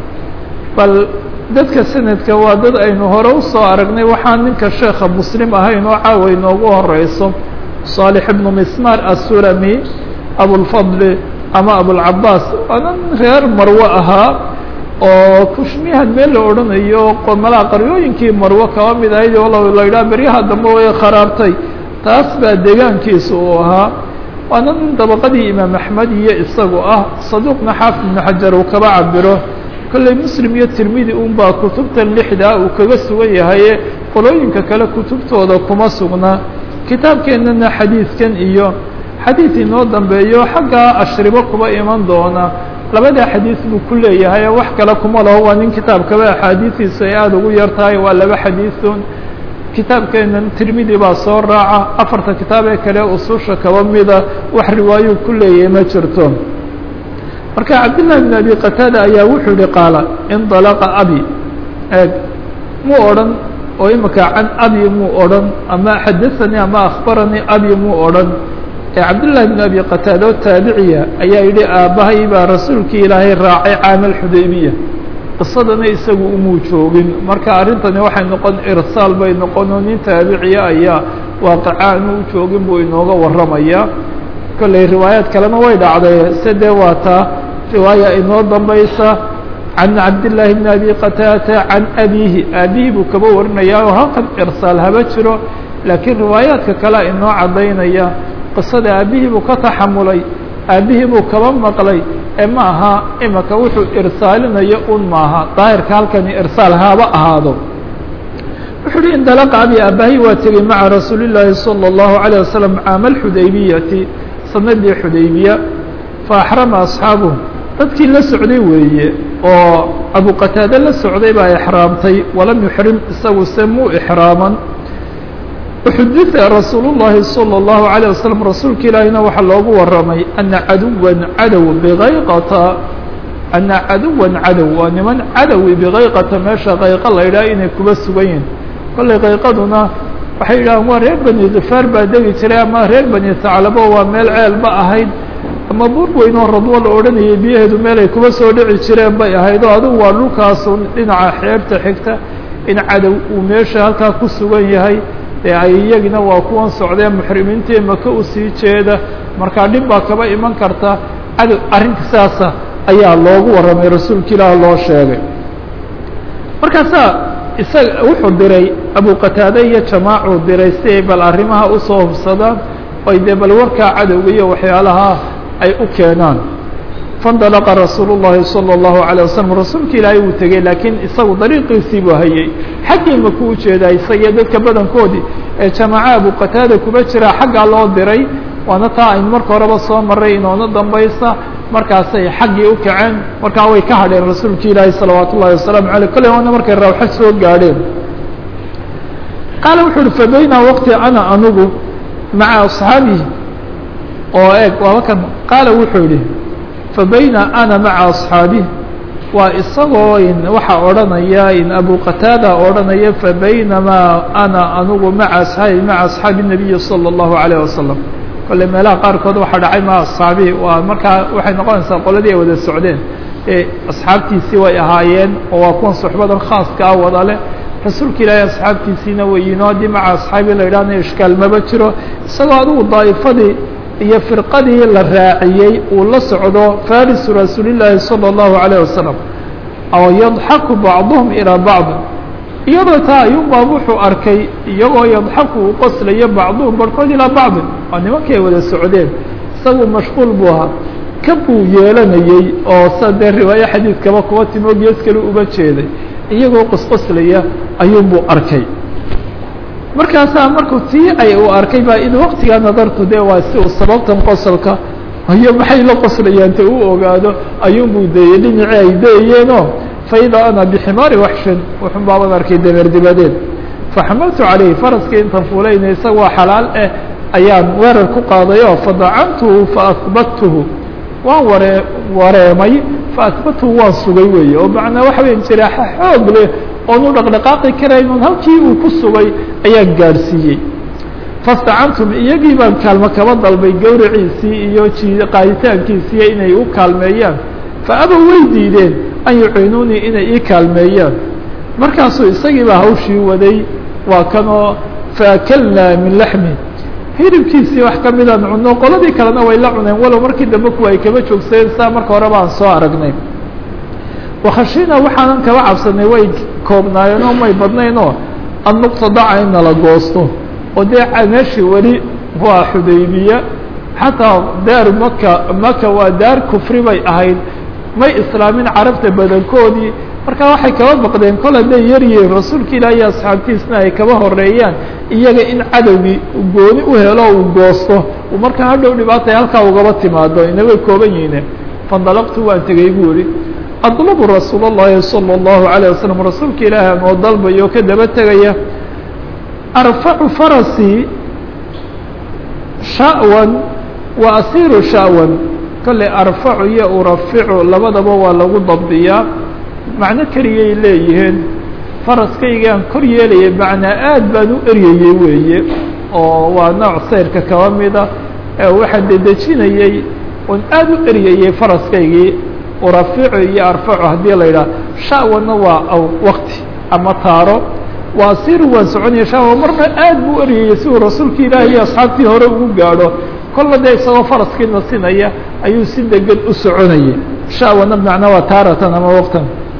bal dadka sanadka waa dad aynu hore usoo aragnay waxaan ninka sheeka mslim ahayn oo caawa inoogu horeyso صالح بن مسmاr السلمي أبوالفضل ama أبوالعabاس waanan reer marwe ahaa oo kushmiyahan meel la odhanayo qomalaha qaryooyinkii marwo kaba mid ahayd oo la yidhaha beryaha dambe way kharaartay taas baa deegaankiisa uu ahaa waana nin dabaqadii imaam axmed iyo isagu ah saduuqna xaafid ibnu xajar uu kaba cabiro kolley muslim iyo tirmidi unbaa kutubtan lixdaa uu kaga sugan yahaye qolooyinka kale kutubtooda kuma sugna kitaabkeennana xadiidkan iyo xadiid inoo dambeeyo xagga ashribo kuba iman doona labada xadiis buu ku leeyahay wax kale kuma laho waa nin kitaabkaba axaadiistiisu ay aada ugu yar tahay waa laba xadiisun kitaabkeena tirmidi baa soo raaca afarta kitaab ee kale ususha kaba mida wax riwaayuu ku leeyahay ma jirto marka cabdالlahi بn abi qataada ayaa wuxuu yihi qaala indalaqa abi eeg muu odhan oo imika can abi muu odhan ama xadaثanii ama akhbaranii abi muu odhan cabdالlahi بn abi qataada oo taabiciya ayaa yidhi aabbahay baa rasuulkii ilaahay raacay caamal xudaybiya qisadana isagu umuu joogin marka arrintani waxay noqon irsaal bay noqon oo nin taabiciya ayaa waaqicaan u joogin buu inooga warramaya kolley riwaayaad kalena way dhacday sede waa taa riwaaya inoo dambaysa can cabdالlahi bn abi qataada can abihi aabihi buu kaba warinaya oo halkan irsaal haba jiro laakiin riwaayaadka kalea inoo caddaynaya qisada aabbihii buu ka taxamulay aabbihii buu kaba maqlay ee ma aha imika wuxuu irsaalinayo un maaha daahirka halkani irsaal haba ahaado wuxuu uhi indalaqa abi aabbahay waa tegey maca rasuuli llaahi salى الlahu عalيه wasalam caama alxudaybiyati sanadii xudaybiya faaxrama asxaabuhu dadkii la socday weeye oo abu qataade la socday baa ixraamtay walam yuxrim isagu se muu ixraaman xudita rasuul الlahi salى الlahu عalيه waslm rasuulka ilaahina waxaa loogu waramay ana caduwa cadow bikayqata ana caduwa cadow waa niman cadowi bikayqata meesha kayqa la yidhaha inay kuba sugan yihin kollay kayqaduna waxay yidhahaan waa reer bani kifaar baa degi jiray ama reer bani taclabo waa meel ceelba ahayd ama buur weyn oo radwo la odhanayay biyaheedu meel ay kuba soo dhici jireen bay ahayd oo adigu waa dhulkaasu dhinaca xeebta xigta in cadow uu meesha halkaa ku sugan yahay ee ay iyagina waa kuwan socdeen muxrimiintii maka usii jeeda markaa dhib baa kaba iman karta cadow arrinta saasa ayaa loogu warramay rasuulka ilaah loo sheegay markaasaa isaga wuxuu diray abu qataade iyo jamaacuu diray si ay bal arrimaha usoo hubsadaan oy dee bal warkaa cadowga iyo waxyaalaha ay u keenaan faindalaqa rasuulu llahi salى اllahu عalيه wasalam rasuulka ilaahay wuu tegey laakiin isagu dariiqiisii buu hayay xaggii maku u jeedaa isagiyo dadka badankoodii ee jamaaca abu qataada kuba jiraa xaggaa loo diray waana taa aynu marka horeba soo maray inoona dambaysa markaasay xaggii u kaceen markaa way ka hadheen rasuulka ilaahi salawaat ullahi wasalaamu aleyh kolley waana markay rawxo soo gaadheen qaala wuxu uhi fabayna waqti ana anugu maca asxaabihi oo eeg waaba kan qaala wuxuu yihi fabayna ana maca asxaabihi waa isagoo in waxaa odhanaya in abu qataada odhanaya fabaynamaa ana anugu maca asxaabi maca asxaabi الnabiyi salى الlahu عalيه wasalam kolley meelaha qaarkood waxaa dhacay maca asxaabihi waa markaa waxay noqonaysaa qoladii ay wada socdeen ee asxaabtiisii way ahaayeen oo waa kuwan suxbadan khaaska ah wada leh rasuulka ilaahay asxaabtiisiina weyiino haddii maca asxaabii la yidhahna ishkaal maba jiro isagoo adigu daa'ifadii iyo firqadii la raaciyey uu la socdo farisu rasuulillaahi salى الlahu عalيه wasalam aw yadxaku bacduhum ilىa bacd iyadoo taa ayuunbaa wuxuu arkay iyagoo yadxaku uu qoslayo bacduhum barhkood ilaa bacdin waa nimankay wada socdeen isagu mashquul buu ahaa ka buu yeelanayey oo sa dee riwaayo xadiidkaba kuwa timo gees kale uba jeeday iyagoo qosqoslaya ayuunbuu arkay markaasaa markuu tii ay uu arkay baa in waktigaa nadartu de waa si uu sababtan qosolka iyo maxay la qoslayaan ta u ogaado ayuunbuu dayey dhinacii ay dayeyeenoo faida ana biximaari waxshin wuxun baaban arkay dameer dibadeed faxamaltu calayhi faraskii intan fuulayna isaga waa xalaal eh ayaan weerar ku qaadayoo fadacantuhu faahbattuhu waan waree wareemay faahbattuhu waan sugay weeye oo macnaa waxa weya jiraaxa xoog leh oonu dhaqdhaqaaqi karaynon halkii uu ku sugay ayaan gaadhsiiyey fastacantum iyagii baan kaalmo kaba dalbay gawraciisii iyo ji qaaditaankiisiiyo inay u kaalmeeyaan fa abow way diideen an yuciinuunii inay ii kaalmeeyaan markaasuu isagii baa hawshii waday waa kanoo faakalnaa min laxmi hilibkiisii wax ka midaan cunno qoladii kalena way la cuneen walow markii dambe kuwa ay kaba joogsadeen saa marka hore baan soo aragnay wakhashina waxaanan kaba cabsanay way koobnaayeen oo may badnaynoo an nuqtadaca in nala goosto oo dee meeshii weli waa xudaybiya xataa daar maka maka waa daar kufri bay ahayd may islaamin carabta badankoodii marka waxay kaba baqdeen kol hadday yar yihiin rasuulka ilaahi iyo asxaabtiisna ay kaba horeeyaan iyaga in cadowgii gooni u helo uu goosto uu markaa hadhow dhibaatay halkaa ugaba timaado ina way kooban yihiine fandalaqtu waan tegey buu yihi adlabu rasuul اllahi salى الlahu عalيه wasalam rasuulka ilaahi anoo dalbayo ka daba tegaya arfacu farasii sha'wan wa asiru sha'wan kale arfacu iyo uraficu labadaba waa lagu dabdiyaa macno keligay leeyihiin faraskaygaan kor yeelaya macnaa aad baan u eryayey weeye oo waa nooc sayrka kaba mida waxaan dedejinayey oon aad u eryayey faraskaygii uraficu iyo arfacu haddii la yidhaha sha'wanna waa wakti ama taaro waa asiru waan soconaya sha'wan marna aad buu eryayey si uu rasuulka ilaahi iyo asxaabtii hore ugu gaadho kolla dee isagoo faraskii nasinaya ayuu si degan u soconayay sha'wana macnaa waa taaratan ama waqtan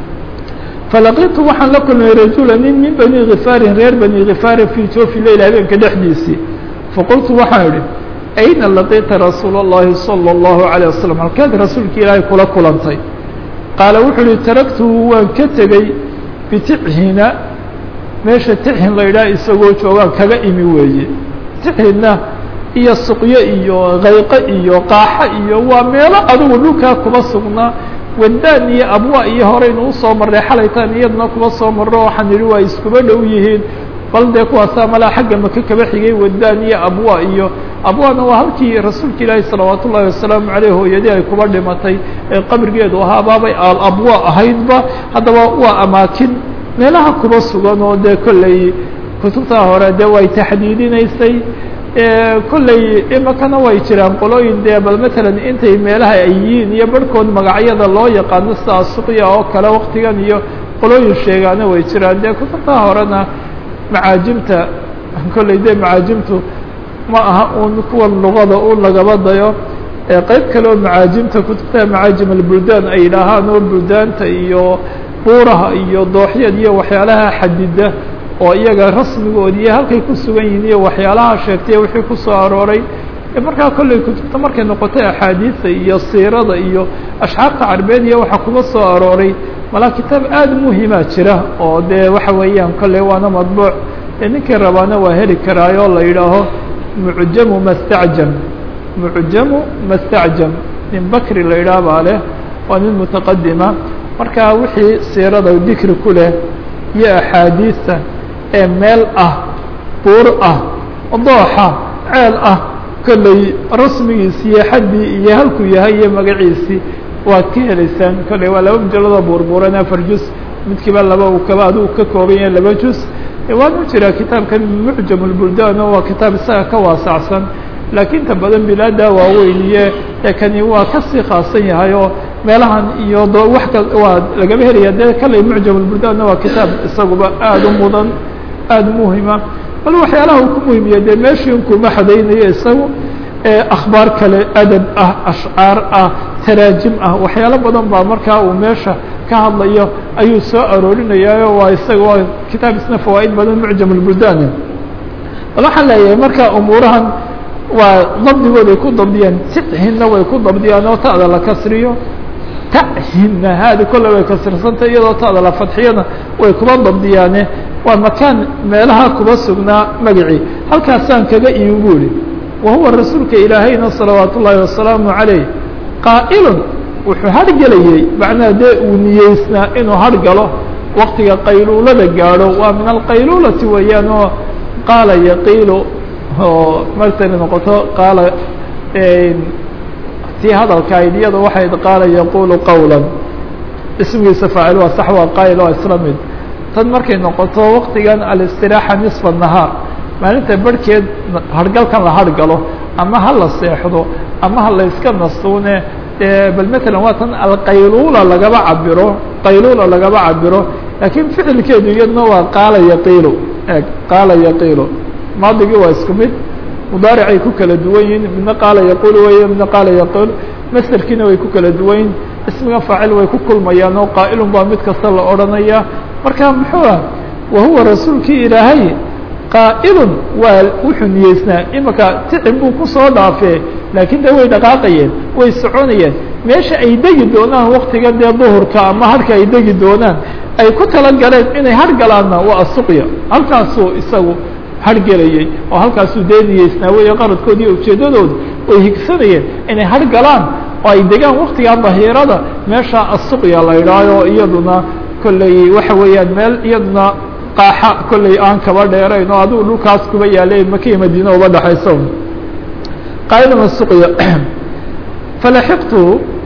falaqitu waxaan la kulmay rajula nin min bani khifaarin reer bani khifaari fii joofi leyl habeenka dhexdiisii faqultu waxaan idhi ayna laqiita rasuula اllahi salى اllahu عalيه wasalam halkeed rasuulka ilaahay kula kulantay qaala wuxuu uhi taragtuhu waan ka tegey bitixina meesha tixin la idhaha isagoo joogaan kaga imi weeye tixinna iyo suqyo iyo kayqo iyo qaaxo iyo waa meelo adugu dhulkaa kuma sugnaa wadaan iyo abwa iyo horeynu usoo marray xalaytaan iyadna kuma soo marro waxaan idhi waa iskuba dhow yihiin bal dee kuwaasaa malaa xagga maka kaba xigay wadaan iyo abwa iyo abwana waa halkii rasuulka ilaahi salawaat ullahi wasalaamu caleyh hooyadii ay kuba dhimatay ee qabrigeedu ahaa baabay al abwa ahaydba haddaba waa amaakin meelaha kuba sugan oo dee kolley kutubtaa hore dee way taxdiidinaysay kolley imakana way jiraan qolooyin dee bal matalan intay meelaha ay yihiin iyo barhkood magacyada loo yaqaano sida suqya oo kale waktigan iyo qolooyin sheegaana way jiraan dee kutubtaa horena macaajimta kolley dee macaajimtu ma aha un kuwan luqada u lagaba dayo qeyb kale oo macaajimta kutubta macaajim albuldaan ay yidhaahaan oo buldaanta iyo buuraha iyo dooxyad iyo waxyaalaha xadida oo iyaga rasmigoodi iyo halkay ku sugan yihiin iyo waxyaalaha sheegtay wixii kusoo arooray markaa kolley kutubta markay noqotay axaadiisa iyo siirada iyo ashxaarta carbeed iyo waxa kuga soo arooray malaa kitaab aada muhima jira oo dee waxa weeyaan kolley waana madbuuc ee ninkii rabaana waa heli karaayoo la yidhaaho mucjamu mastacjam mucjamu mastacjam nin bakri la yidhaah baa leh waa nin mutaqadima marka wixii siirada dikri ku leh iyo axaadiista ee meel ah buur ah dooxa ceel ah kolley rasmigiisi iyo xaddii iyo halkuu yahay iyo magaciisii waad ka helaysaan kolley waa laba mujalladoo buurbuuran afar juz midkiiba laba uu kaba adigu ka kooban yahay laba juz waanu jiraa kitaabkan mucjam اlbuldaan oo waa kitaab isaga ka waasacsan laakiin ta badan bilaada waaweyn iyo ee kani waa kasii khaasan yahay oo meelahan iyo d wax ka waa lagama helaya dee kale mucjam lburdaanna waa kitaab isaguba aada u mudan aada muhima bal waxyaalaha uu ku muhimiya dee meeshii inkuma xadaynayo isagu akhbaar kale adab ah ashcaar ah taraajim ah waxyaalo badan baa markaa uu meesha ka hadlayo ayuu soo aroorinayaayo waa isaga waa kitaab isna fawaaid badan mucjam lburdaani bal waxaan leeyahay marka umuurahan waa dabdigood ay ku dabdiyaan tihinna way ku dabdiyaan oo ta'da la kasriyo tahinna haadi kolle way kasrirsantay iyadoo ta'da la fadxiyana way kuba dabdiyaane waa makaan meelaha kuba sugnaa magacii halkaasaan kaga imi bu ihi wa huwa rasuulka ilaahayna salawaat ullaahi wasalaamu calayh qaa'ilun wuxuu hargelayey macnaha dee uu niyeysnaa inuu hargalo waktiga qayluulada gaadho waa min alqayluulati weeyaan oo qaala yaqiilu oo martani noqoto qaala tii hadalkayd iyada waxayd qaala yaquulu qawla ismigiisa faacil waa sax waa qaayil waa isla mid tan markay noqoto waktigan alistiraaxa nisfa nahaar maalinta barhkeed hargalkan la hargalo ama ha la seexdo ama ha la iska nastuune bal matalan waa tan alqayluula lagaba cabiro qayluula lagaba cabiro laakiin ficilkeedu iyadna waa qaala yaqiilu eg qaala yaqiilu maadigii waa isku mid mudaaricay ku kala duwan yihin midna qaala yaquulu wey midna qaala yaquul masterkiina way ku kala duwan yihin ismiga faacil way ku kulmayaan oo qaa'ilun baa mid kasta la odhanaya marka muxuu ah wa huwa rasuulkii ilaahay qaa'ilun waa wuxuu niyeysnaa imika ticin buu kusoo dhaafee laakiin de way dhaqaaqayeen way soconayeen meesha ay degi doonaan waktiga dee duhurka ama harka ay degi doonaan ay ku talagaleen inay hargalaanna waa asuqya halkaasuu isagu hargelayey oo halkaasuu dee niyeysnaa wey qaradkoodi iyo ujeeddadooda way higsanayeen inay hargalaan oo ay degaan waktigaa dahiirada meesha asuqya la idhaayo iyaduna kolley waxa weeyaan meel iyaduna qaaxa kolley aan kaba dheerayn oo adigu dhulkaas kuba yaalay makiya madiina uba dhexayso qaa'ilun asuqya falaxiqtu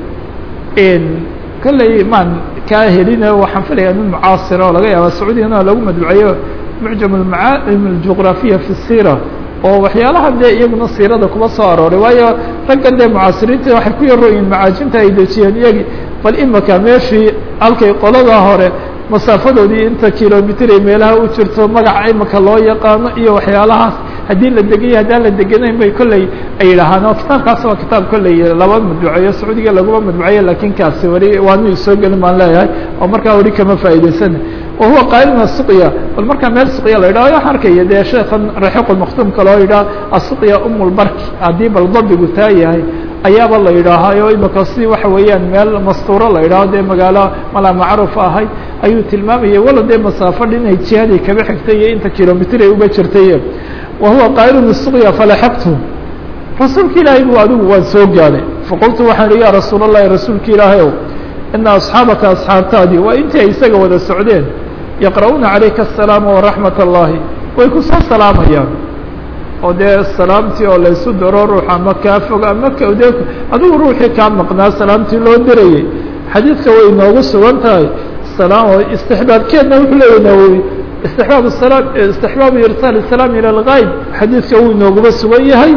kolley maan kaa helina waxaan filayaa nin mucaasira oo laga yaaba sacuudiyana lagu madbuceeyo mucjam almacaalim aljuqraafiya fi sira oo waxyaalaha dee iyaguna siirada kuba soo arooray waayo raggan dee mucaasiriinta waxay ku yarooyiin macaajinta ay dejiyeen iyagi bal imika meeshii halkay qolada hore masaafadoodii inta kilomitr ay meelaha u jirto magaca imika loo yaqaano iyo waxyaalahaas haddii la deganya haddaan la deganayn bay kolley ay yidhaahaan oo kitaabkaas waa kitaab kolley laba madbuceeyo sacuudiga laguma madbuceeyo lakin kaasi weli waanu soo gelin baan leeyahay oo markaa weli kama faa'idaysana wahuwa qaa'ilun asuqya bal markaa meel suqya la yidhaho waxaan arkaya dee sheekan raxiiq maktuumka loo yidhaha asuqya umulbarki haddii bal dabigu taa yahay ayaaba la yidhaahayo imika si waxa weeyaan meel mastuuro la yidhaho dee magaalo mala macruuf ahay ayuu tilmaamayay walo dee masaafo dhinay jihadii kaba xigtay iyo inta kilomitr ay uba jirtay wahuwa qaa'ilun isuqya falaxaqtu rasuulka ilaahay bu adigu waan soo gaadhay faqultu waxaan ihi ya rasuul allahi rasuulka ilaahay ow ina asxaabaka asxaabtaadii waa intii ay isaga wada socdeen yaqra'uuna calayka asalaama waraxmat allahi way ku soo salaamayaan oo dee salaamtii oo laysu daro ruux ama kaa fog ama kde adigu ruuxii kaa maqnaa salaamtii loo dirayay xadiidka way inoogu sugan tahay salaam istixbaabkeedna wuxuu leeyahy nawowi istixbaab salaam istixbaabu irsaal salaam ila algayb xadiidka wuu inooguba sugan yahay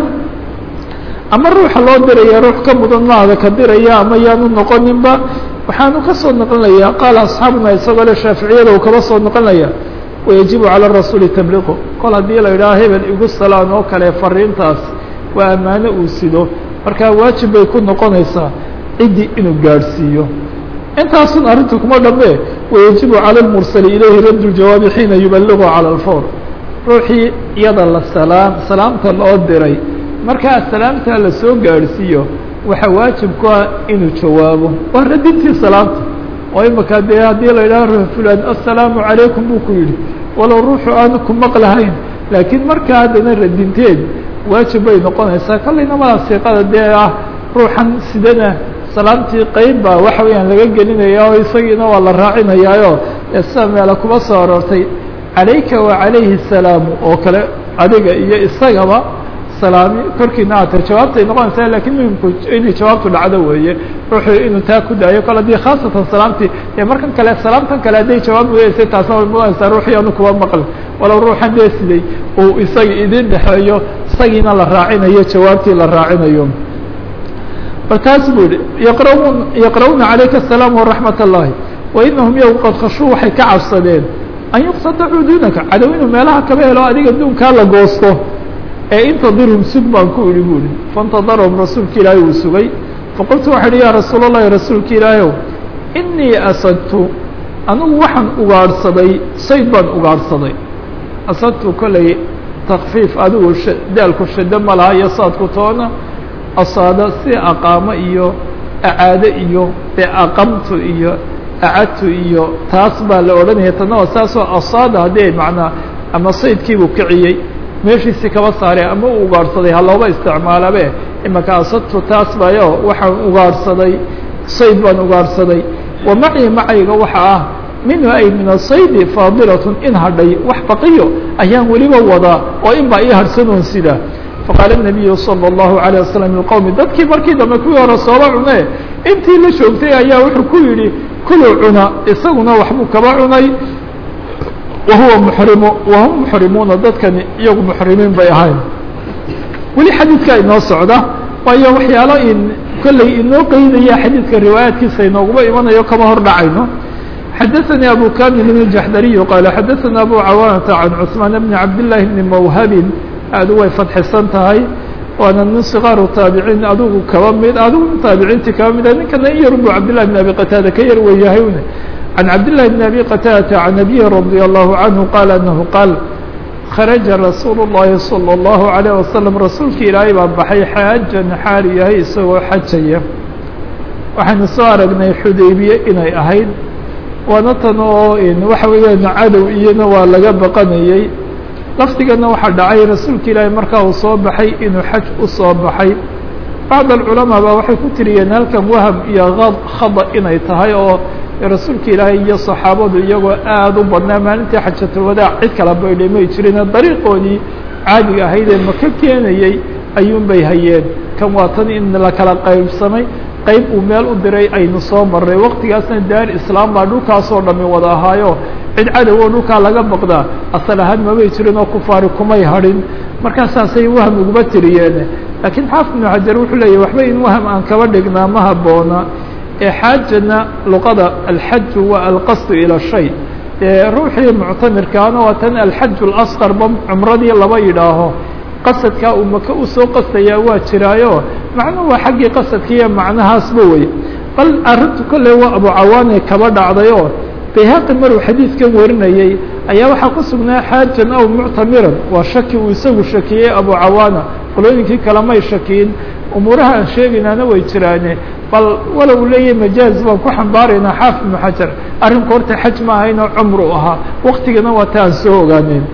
ama ruuxa loo diraya ruux ka mudan maada ka diraya ama yaanu noqoninba waxaanu ka soo noqonayaa qaala asxaabuna isagoo le shaaficiyada uu kaba soo noqonaya wayajibu calى rasuuli tabliqu kol haddii la yidhaha hebel igu salaan oo kale fariintaas waa ammaano uu sido markaa waajib bay ku noqonaysaa ciddii inuu gaadhsiiyo intaasun arrintu kuma dhamme wayajibu calى اmursali ilayhi radd ljawaabi xiina yubaligu calى اlfawr ruuxii iyada la salaam salaamta loo diray markaa salaamtaa la soo gaadhsiiyo waxaa waajib ku ah inuu jawaabo waa radintii salaamta oo imika dee haddii la yidhaha ruux fulan assalaamu calaykum buu ku yidhi walow ruuxu aanu ku maqlahayn laakiin markaa haddana radinteed waajib bay noqonaysaa kallayna mala siiqada dee ah ruuxan sidana salaamtii qeyb baa waxa weeyaan laga gelinaya oo isagiina waa la raacinayaayo ee sida meela kuba soo aroortay calayka wa calayhi salaamu oo kale adiga iyo isagaba salaami korkiina aata jawaabtay noqonaysaa lakiin muhimku inay jawaabtu dhacdo weeye ruuxuu inuu taa ku daayo kale haddii khaasatan salaamtii dee markan kale salaamtan kale hadday jawaab weyeysay taasna way mudanaysaa ruuxii anu kuba maqli walow ruuxan dee siday uu isaga idin dhexeeyo isagiina la raacinayo jawaabtii la raacinayo bal taas buu yihi yaqraun yaqra'uuna calayka asalaam waraxmat اllahi wainahum yow qad khashuu waxay ka cabsadeen an yuqtadacuu duunaka cadow inuu meelaha kaba helo adiga duunkaa la goosto ee intadirhum sug baan ku idhi bu ihi faاntadarhum rasuulka ilaahay uu sugay faqultu waxaa ihi ya rasuul اllahi rasuulka ilaahayow inii asadtu anigu waxaan ugaadhsaday sayd baan ugaadhsaday asadtu kolley takfiif adigu daalku shado ma laha iyo saadku toona asaado si aqaamo iyo acaado iyo ee aqamtu iyo acadtu iyo taas baa la odhanaya tana waa saasoo asaada haddii macnaa ama saydkiibuu kiciyey meeshiisii kaba saaree ama u ugaadhsaday ha looba isticmaalabe imaka asadtu taas bayo waxaan ugaadhsaday sayd baan ugaadhsaday wa macii macayga waxa ah minhu ay min asaydi faadilatun in hadhay wax baqiyo ayaan weliba wadaa oo in baa ii harhsanoon sidaa faqaala الnabiyu salى الlahu عalيه wasalam liqowmi dadkii markii dambe kuwii hore sooba cune intii la joogtay ayaa wuxuu ku yidhi kuluu cuna isaguna waxbuu kaba cunay wahuwa muxrimu wahum muxrimuuna dadkani iyagu muxrimiin bay ahayn weli xadiidka inoo socda waayo waxyaalo in kolley inoo qeydaya xadiidka riwaayaadkiisa inooguma imanayo kama hor dhacayno xadaثnي abu kamil بن الjaxdariي qala xadaثna abu cawaanata can cثmaan bni cabdالlahi bni mawhabin aadu way fadxisan tahay waana min صikaaru taabiciin adigu kaba mid adigu min taabiciintii kaba mid ninkana in yar bu cabdالlahi bn abi qataada ka yar weeyahay can cabdالlahi bn abi qataadata can abihi radي الlahu canhu qaala anahu qaal kharaja rasuul الlahi salى الlahu عalيه wasalam rasuulki ilaahay baa baxay xaajan xaal yahay isagoo xajaya waxaynu soo aragnay xudaybiye inay ahayd waana tan oo waxa weeyaan cadow iyana waa laga baqanayey lafdigana waxaa dhacay rasuulka ilaahay markaa uu soo baxay inuu xaj u soo baxay bacd alculamaa baa waxay ku tiriyeen halkan waham iyo khada inay tahay oo rasuulka ilaahay iyo saxaabadu iyagoo aada u badnaa maalintii xajatulwadaac cid kala baydhay may jirine dariiqoodii caadiga ahayd ee maka keenayey ayuun bay hayeen kan waa tan in la kala qaybsamay qayb uu meel u diray aynu soo marray waktigaasna daar islaam baa dhulkaasoo dhami wada ahaayo cid cadow oo dhulkaa laga baqdaa asal ahaan mamay jirin oo kufaari kumay hadhin markaasaasay waham uguma tiriyeen laakiin xaafid ibnu xajar wuxuu leeyahy waxba in waham aan kaba dhignaa ma haboona ee xaajana luqada alxaju waa alqasdu ila shay ruuxii muctamirkaana waa tan alxaju اlasqar ba cumradii laba yidhaaho qasadkaa uu maka usoo qastayaa waa jiraayo macnuhu waa xaggii qasadkiiyo macnahaasba wey bal arrintu kolley waa abu cawaane kaba dhacdayoo bayhaqi maruu xadiidkan warinayey ayaa waxaa ku sugnaa xaajan aw muctamiran waa shaki uu isagu shakiyey abu cawaana qolooyinkii kale may shakiyin umuuraha aan sheegaynaana way jiraane bal walow leeyahy majaaz baan ku xambaaraynaa xaafid ibnu xajar arrinku horta xaj ma ahaynoo cumru ahaa waktigana waa ta aan soo ogaaneen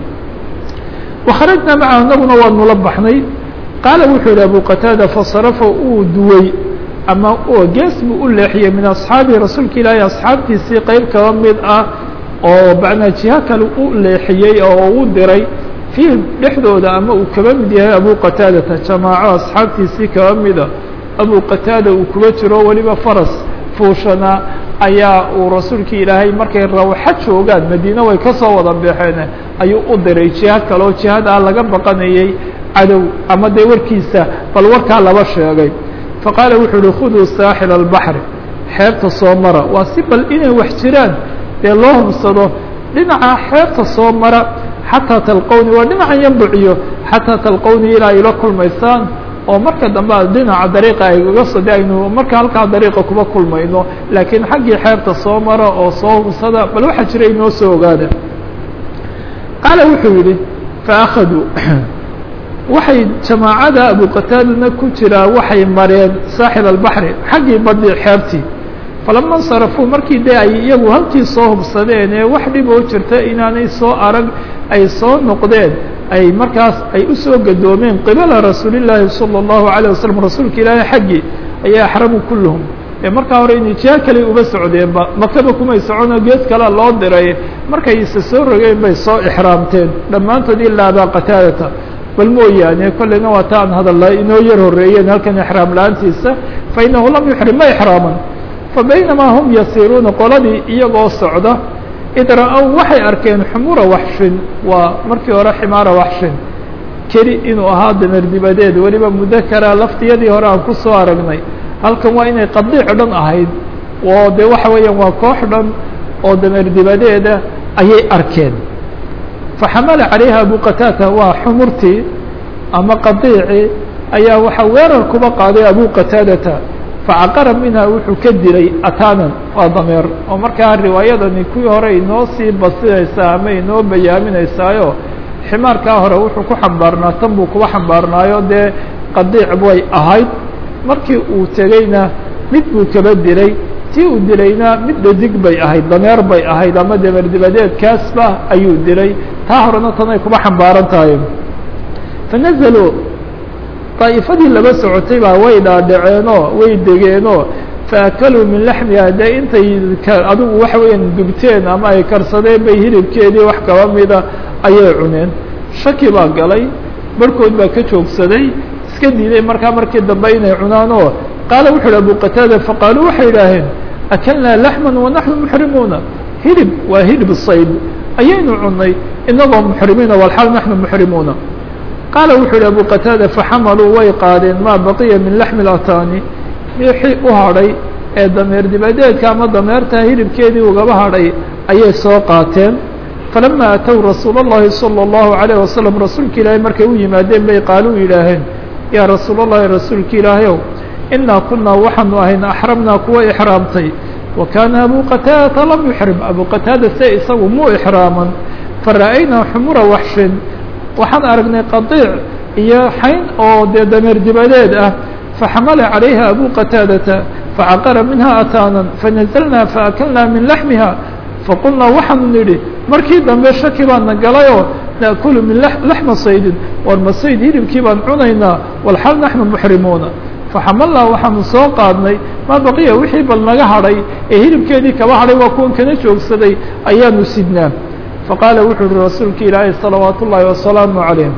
wakharajnaa macahu inaguna waa nula baxnay qaala wuxuu yihi abu qataada fasarafa uu duwey ama gees buu u leexiyey min asxaabihi rasuulka ilaahi asxaabtiisii qeyb kaba mid ah oo macnaa jiho kale u leexiyey oo u diray fiihim dhexdooda ama uu kaba mid yahay abu qataadata jamaaco asxaabtiisii kaba mida abu qataada uu kuga jiro weliba faras fuushana ayaa uu rasuulkii ilaahay markay rawxa joogaan madiine way ka soo wada baxeen ayuu u diray jiha kale oo jihadaa laga baqanayey cadow ama dee warkiisa bal warkaa laba sheegay faqaala wuxuu uhi khuduu saaxil albaxri xeebta soo mara waa si bal inay wax jiraan dee loo hubsado dhinaca xeebta soo mara xataa talqowni waa dhinacan yambuciyo xataa talqowni ilaa ila kulmaysaan oo marka dambe a dhinaca dariiqa aygaga so de aynu marka halkaa dariiqa kuma kulmayno laakiin xaggii xeebta soo mara oo soo hubsada bal waxaa jira inoo soo ogaada qaala wuxuu yidhi faakaduu waxay jamaacada abu qataadana ku jiraa waxay mareen saaxil albaxri xaggii badii xeebtii falama insarafuu markii dee ay iyagu halkii soo hubsadeen ee wax dhib oo jirta inaanay soo arag ay soo noqdeen ay markaas ay usoo gadoomeen qibala rasuulillaahi salى الlahu عalيه wasalam rasuulka ilaahi xaggii ayaa axramu kulluhum ee markaa hore inay jiha kale uba socdeenba makaba kumay soconoo gees kalea loo diray markay isa soo rogeen bay soo ixraamteen dhammaantood ilaa abaa qataadata bal mooyaane kolleyna waa ta aan hadalla inoo yar horeeyeen halkan ixraam la-aantiisa fainahu lam yuxrim ma ixraaman fabaynamaa hum yasiiruuna qoladii iyagoo socda id ra-ow waxay arkeen xumura waxshin waa markii hore ximaara waxshin keli inuu ahaa damer dibadeed weliba mudakara laftiyadii hore aan ku soo aragnay halkan waa inay qadiic dhan ahayd oo de waxa weeyaan waa koox dhan oo dameer dibadeeda ayay arkeen faxamala calayha abu qataata waa xumurtii ama qadiicii ayaa waxaa weerar kuba qaaday abu qataadata facaqara minha wuxuu ka dilay ataanan waa dameer oo markaa riwaayadani kuwii hore inoo sii basinaysaa ama inoo bayaaminaysaayo ximaarkaa hore wuxuu ku xambaarnaa tan buu kuba xambaarnaayo dee qadiic way ahayd markii uu tegeyna mid buu kaba dilay tii uu dilayna mid dhadig bay ahayd dameer bay ahayd ama dameer dibadeedkaasba ayuu dilay taa horena tanay kuba xambaaran tahay fanazaluu daa'ifadii laba socotay baa way dhaadhaceenoo way degeenoo faakaluu min laxmiha dee intay adigu waxa weeyaan dubteen ama ay karsadeen bay hilibkeedii wax kaba mida ayay cuneen shaki baa galay barhkood baa ka joogsaday iska diiday markaa markii dambe inay cunaan oo qaala wuxu uhi abu qataada faqaaluu waxay idhaaheen akalnaa laxman wanaxnu muxrimuuna hilib waa hilib sayd ayaynu cunay inagoo muxrimiina walxaal naxnu muxrimuuna qaala wuxuu yihi abu qataada faxamaluu way qaadeen maa baqiya min laxmi lataani wixii u hadhay ee dameer dibadeedka ama dameerta hilibkeedii ugaba hadhay ayay soo qaateen falama atow rasuula اllahi salى اllahu عalayه wasalam rasuulka ilaahay markay u yimaadeen bay qaaluu yidhaaheen yaa rasuul اllahi rasuulka ilaahayow inaa kunaa waxaanu ahayn axramnaa kuwa ixraamtay wa kaana abu qataadata lam yuxrim abu qataada se isagu muu ixraaman fara'aynaa xumura waxshin waxaan aragnay qadiic iyo xayn oo dee dameer dibadeed ah faxamala calayha abu qataadata facaqara minha ataanan fanazalnaa faakalnaa min laxmiha faqulnaa waxaanu nidhi markii dambe shaki baana galayoo naأkulu min laxma saydin war ma sayd hilibkii baan cunaynaa walxal naxnu muxrimuuna faxamalnaa waxaanu soo qaadnay maa baqiya wixii bal naga hadhay ee hilibkeedii kaba hadhay waa kuwan kana joogsaday ayaanu sidnaa faqaala wuxuu uhi rasuulka ilaahay salawaat ullaahi wasalaamu calayh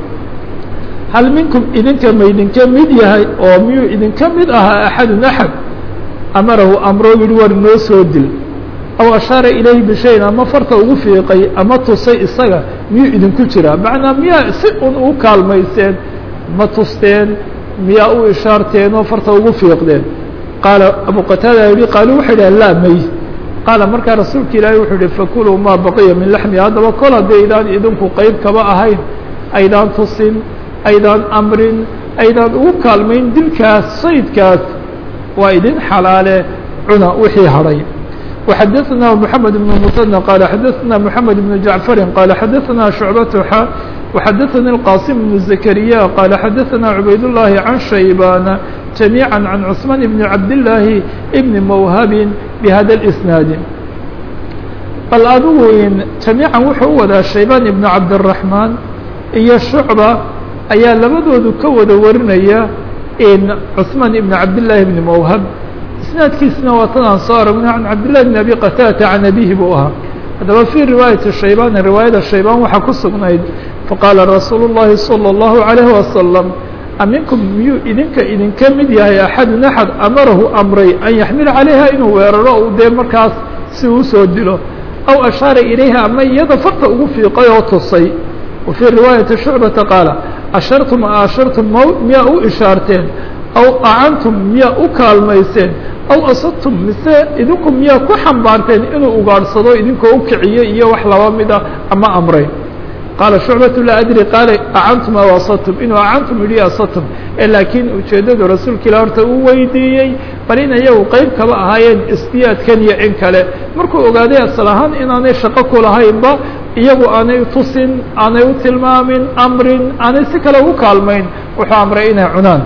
hal minkum idinka ma idinka mid yahay oo miyuu idinka mid ahaa axadun axad amarahu amroo yihi war noo soo dil aw ashaara ilayhi bishayin ama farta ugu fiiqay ama tusay isaga miyuu idinku jiraa macnaa miyaa si un u kaalmayseen ma tusteen miyaa u ishaarteen oo farta ugu fiiqdeen qaala abu qataada yihi qaaluu waxay dhahen laa may qaala markaa rasuulka ilaahay wuxuu yihi fakuluu maa baqiya min laxmi haddaba kol haddii aydaan idinku qeyb kaba ahayn aydaan tusin aydaan amrin aydaan ugu kaalmayn dilkaas saydkaas waa idin xalaale cuna wixii hadhay وxadثna محamed بن مثنى qال xadثna محamed بن جaعفr qال xadثna شhuعبة x وxadثnي الqاsم بن زكريا qال xadثna عubayd اللhi عن شhaybاn جaميعا عن cثمان بن cabdاللahi بن mwhب بhda الإسناaد bal adigu جaميعا wuxuu u wadaa شhaybاn بن cabdالرحمن iyo شhuعبة ayaa labadoodu ka wada warinaya cثmaan بن cabdاللahi بن mwhب isnaadkiisna waa tan aan soo aragnay can cabdillahi bn abi qataadata can abihi buu ahaa haddaba fii riwaayati shaybaan riwaayada shaybaan waxaa ku sugnayd faqaala rasuulu llahi salى اllahu عalayhi wasalam aminkum miyuu idinka idinka mid yahay axadun axad amarahu amray an yaxmila calayha inuu weeraro u dee markaas si uu usoo dilo aw ashaara ilayha ama iyada farta ugu fiiqay oo tusay wa fii riwaayati shucbata qaala ashartum a ashartum m miyaa u ishaarteen aw acantum miyaa u kaalmayseen aw asadtum mise idinku miyaa ku xambaarteen inuu ugaadhsado idinkoo u kiciyo iyo wax laba mida ama amray qaala shucbatu laa adri qaala acantum aw asadtum inuu acantum yidhi asadtum ee laakiin ujeeddadu rasuulka ilah horta uu weydiiyey bal in iyagu qeyb kaba ahaayeen isdiyaadkan iyo in kale markuu ogaaday asal ahaan inaanay shaqo ku lahaynba iyagu aanay tusin aanay u tilmaamin amrin aanay si kale ugu kaalmayn wuxuu amray inay cunaan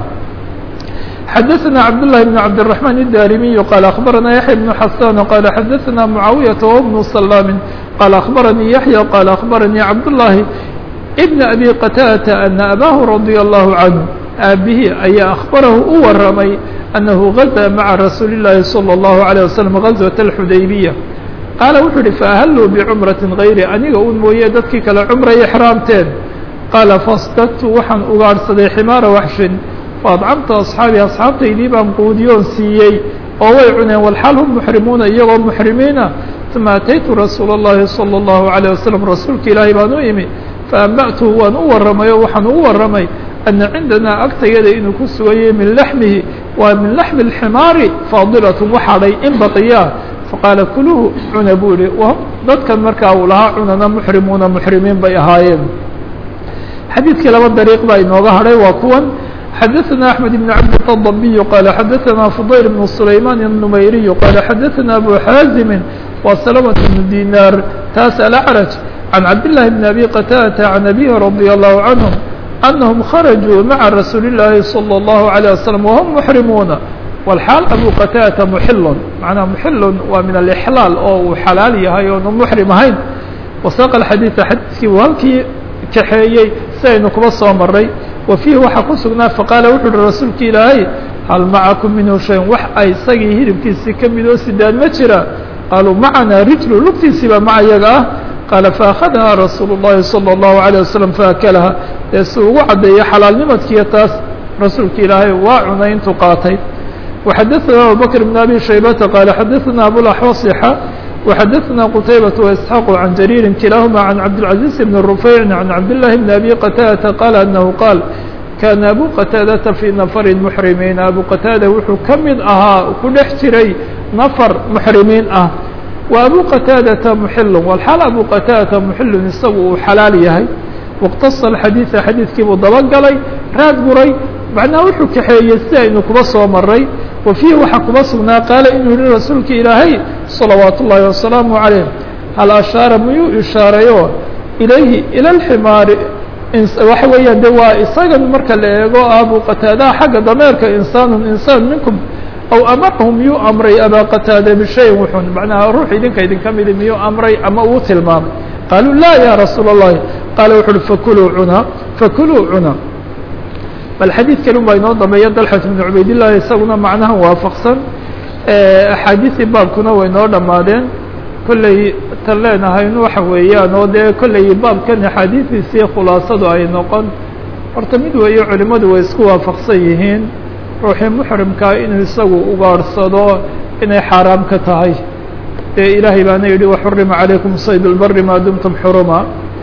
xdثna cبداللh بن cبدالرحمن الdاrمي qال أخبرnا يحيى بن حسان qال xdثna معاaوية وبن سلام qال أخبرني يحيى qال أخبرني cبداللhi بن أبي qتادة أن أbاه رضي الله عنه aabihii ayaa أخبرahu u waramay أنه غزى mعa رasuuل اللahi صلى الله عليه وسلم غزوة الحudaybية qaaل wuxuu uhi فأhلوا بcمرة غayri aniga un mooye dadkii kale cمray إحrاamteen qaaل فاsتdت waxaan ugaadhsaday xmaara وxshin faadcamta asxaabi asxaabtaydii baan quudiyoon siiyey oo way cuneen walxaal hum muxrimuuna iyagoo muxrimiina uma ataytu rasuula اllahi salى اllahu عalيه wasalam rasuulka ilaahay baan u imi faanba'tuhu waan u warramay oo waxaan ugu warramay ana cindanaa agtayada inuu ku sugayay min laxmihi waa min laxmi اlximaari faadilatun waxadhay in baqiyaa faqaala kuluhu cuna buu yihi dadkan markaa uu lahaa cunana muxrimuuna muxrimiin bay ahaayeen xadiidkii laba dariiq baa inooga hadhay waa kuwan xadaثna أحmed بن cabd الضبي qال xadaثna فضayl بن سlayman النmayriي qال xadaثna abu xaazimi wa سلمة بن dinar taas alأعrج عan cabdاللahi بن أbي qtاdة عan أbيه رضي الله عنهم أنهم خرجوا mعa رasuuل اللahi صلى الله عليه وسلم وهم محrimuuna والxاal abu qtاdة محil manaa محil waa min الإحlاal oo uu xalaal yahay oonu محrim ahayn وsاq الxadيiث xadiiskii u halkii kaxeeyey si aynu kuba soo maray wa fiihi waxaa ku sugnaa faqaala wuxu uhi rasuulka ilaahay hal macakum minhu shayn wax ay isagii hilibkiisii ka mid oo sidaad ma jira qaaluu macanaa rijlu lugtiisii baa maca yaga ah qaala faأkhadahaa rasuulu الlahi salى الlahu عalيه wasalam faakalaha dee si ugu caddeeyo xalaalnimadkiiyo taas rasuulka ilaahay waa cunay intuu qaatay وxadaثna abubakr بn abi shaybata qaala xadaثna abulaxwasixa وxadaثna qتaybaة وإسحاq عan jarيiri kilahuma عan cabdالعaزيز بn رufayع عan cabdاللahi بn abi qtاdةa qال أنhu qاal kana abu qtاadaةa fي nfr mحrimiin abu qtاada wuxuu ka mid ahaa ku dhex jiray nfr mحrimiin ah wa abu qtاadaةa mxil wlxaal abu qtاadaةa mxilun isagu uu xalaal yahay واqtaصa xadiiثa xadiidkiibuu dabagalay raad guray macnaha wuxuu kaxeeyey si aynu kuba soo maray wa fiihi waxaa kuba sugnaa qaala inuu yihi rasuulka ilaahay salawaat ullaahi wasalaamu calayh hal ashaara miyuu ishaareeyo ilayhi ila lximaari waxa weeyaan de waa isagan marka la eego abu qataadaha xagga dameerka insaanun insaan minkum aw amarahum miyuu amray abaa qataada bishayin wuxun macnaha ruux idinka idinka midi miyuu amray ama uu tilmaamay qaaluu laa ya rasuula اllahi qaala wuxu uhi fakuluu cuna fakuluu cuna bal xadiidkan ubaa inoo dambeeya dalxat bn cubaydillahi isaguna macnahan waafaqsan axaadiisii baabkuna way noo dhammaadeen kolley tan leenahayn waxa weeyaan oo dee kolley baabkan axaadiidiisii khulaasadu ay noqon horta mid weeye culimmadu way isku waafaqsan yihiin ruuxii muxrimkaa inuu isagu ugaadhsado inay xaaraam ka tahay dee ilaahay baana yidhi waxurima calaykum sayd lbari maa dumtum xuruma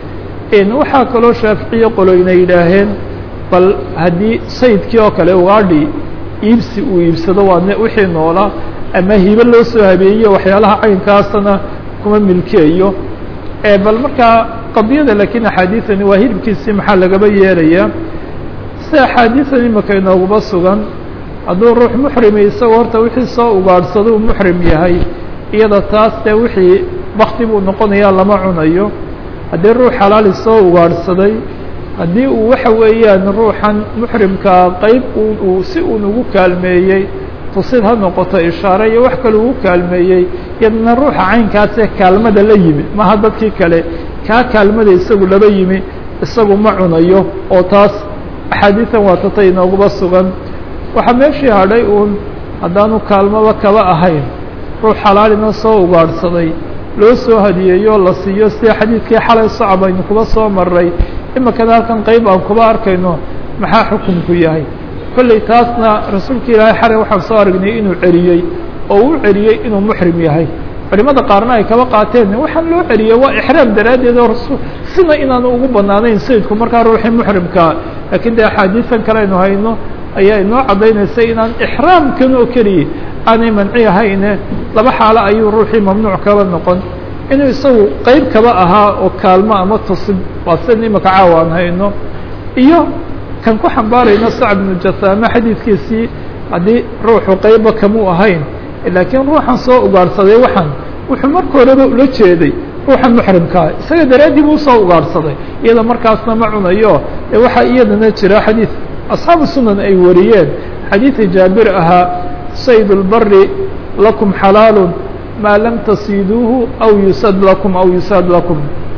waxaa kaloo shaaficiye qoloyna yidhaaheen bal haddii saydkii oo kale ugaadhi iibsi uu iibsado waa wixii noola ama hibe loo soo habeeyo waxyaalaha caynkaasana kuma milkeeyo bal markaa qadiyada lakiin axaadiiثani waa hilibkiisii maxaa lagaba yeelayaa si axaadiiثan imika inooguba sugan hadduu ruux muxrimi isagoo horta wixii soo ugaadhsado uu muxrim yahay iyada taas dee wixii bakti buu noqonayaa lama cunayo haddii ruux xalaali soo ugaadhsaday haddii uu waxa weeyaan ruuxan muxrimkaa qeyb uu si uun ugu kaalmeeyey tusid ha noqoto ishaare iyo wax kale ugu kaalmeeyey iyadna ruuxa caynkaasee kaalmada la yimi maha dadkii kale kaa kaalmada isagu laba yimi isagu ma cunayo oo taas axaadiidan waa tatay inooguba sugan waxaa meeshii hadhay uun haddaanu kaalmaba kaba ahayn ruux xalaalina soo ugaadhsaday loo soo hadiyeeyo la siiyo sida xadiidkii xalay socab aynu kuba soo maray imikana halkan qeyb aan kuba arkayno maxaa xukunku yahay kolley taasna rasuulka ilaahay xalay waxaan soo aragnay inuu celiyey oo uu celiyey inuu muxrim yahay culimada qaarna ay kaba qaateen waxaan loo celiyey waa ixraam daraaddeed oo rasul sina inaanu ugu banaanayn sayidku markaa ruuxii muxrimkaa laakiin dee axaadiisan kale aynu hayno ayaa inoo caddaynaysa inaan ixraamkan oo keliya aanay manci ahayne laba xaalo ayuu ruuxii mamnuuc kaba noqon inuu isagu qeyb kaba ahaa oo kaalmo ama tusid waa sida imika caawa aan hayno iyo kan ku xambaarayno sacb bnu jasaame xadiidkiisii haddii ruuxu qeyba kamuu ahayn laakiin ruuxan soo ugaadhsaday waxaan wuxuu marka horeba ula jeeday ruuxa muxrimkaa isaga daraaddii buu usoo ugaadhsaday iyada markaasna ma cunayo ee waxaa iyadana jira xadiid asxaabu sunan ay wariyeen xadiida jaabir ahaa sayd اlbari lakum xalaalu maa lam tasiiduuhu aw yusad lakum aw yusaad lakum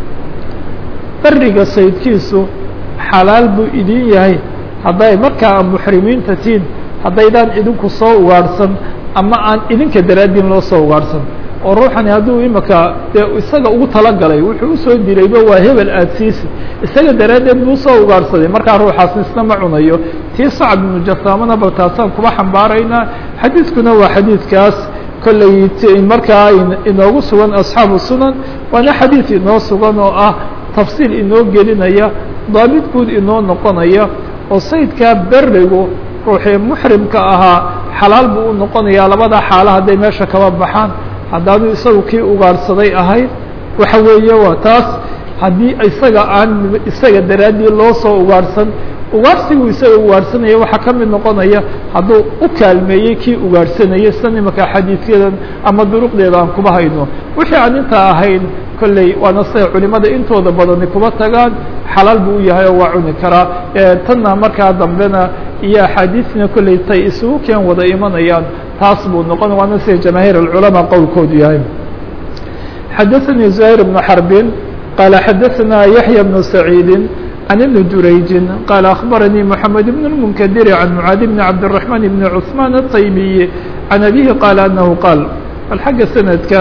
beriga saydkiisu xalaal buu idin yahay hadday markaa muxrimiinta tiin haddaydaan idinku soo ugaadhsan ama aan idinka daraaddiin loo soo ugaadhsan oo ruuxani hadduu imika dee isaga ugu talagalay wuxuu usoo dirayba waa hebel aadsiisi isaga daraaddeed buu usoo ugaadhsaday markaa ruuxaas isna ma cunayo tii sacab ibnu jasaamana bal taasaan kuba xambaaraynaa xadiidkuna waa xadiidkaas kolley markaa inoogu sugan asxaabu sunan waana xadiid inoo sugan oo ah tafsiil inoo gelinaya daabit guud inoo noqonaya oo saydkaa berigu ruuxii muxrimka ahaa xalaal buu u noqonayaa labada xaalo hadday meesha kaba baxaan haddaanu isagu kii ugaarhsaday ahayd waxa weeye waa taas haddii isaga aan isaga daraaddii loo soo ugaarhsan ugaarhsigu isaga ugaarhsanaya waxaa ka mid noqonaya hadduu u kaalmeeyey kii ugaarhsanayay sida nimanka xadiidyadan ama duruqdeeda aan kuba hayno wixii aan intaa ahayn kolley waana siday culimada intooda badani kuba tagaan xalaal buu u yahay oo waa cuni karaa tanna markaa dambena iyo axaadiisna kolley tay isugu keen wada imanayaan taas buu noqon waana sida jamaahiir alculamaa qowlkoodu yahay xadaثanii زahير بن xarbin qaala xadaثana yaحya بن سacيidi عن بن جurayج qال أخبرني محمد بن المنكدر عن معاaذ بن عبدالرحمن بن عثمان الطيبي عن أبيه قال أنه قال bal xagga سندka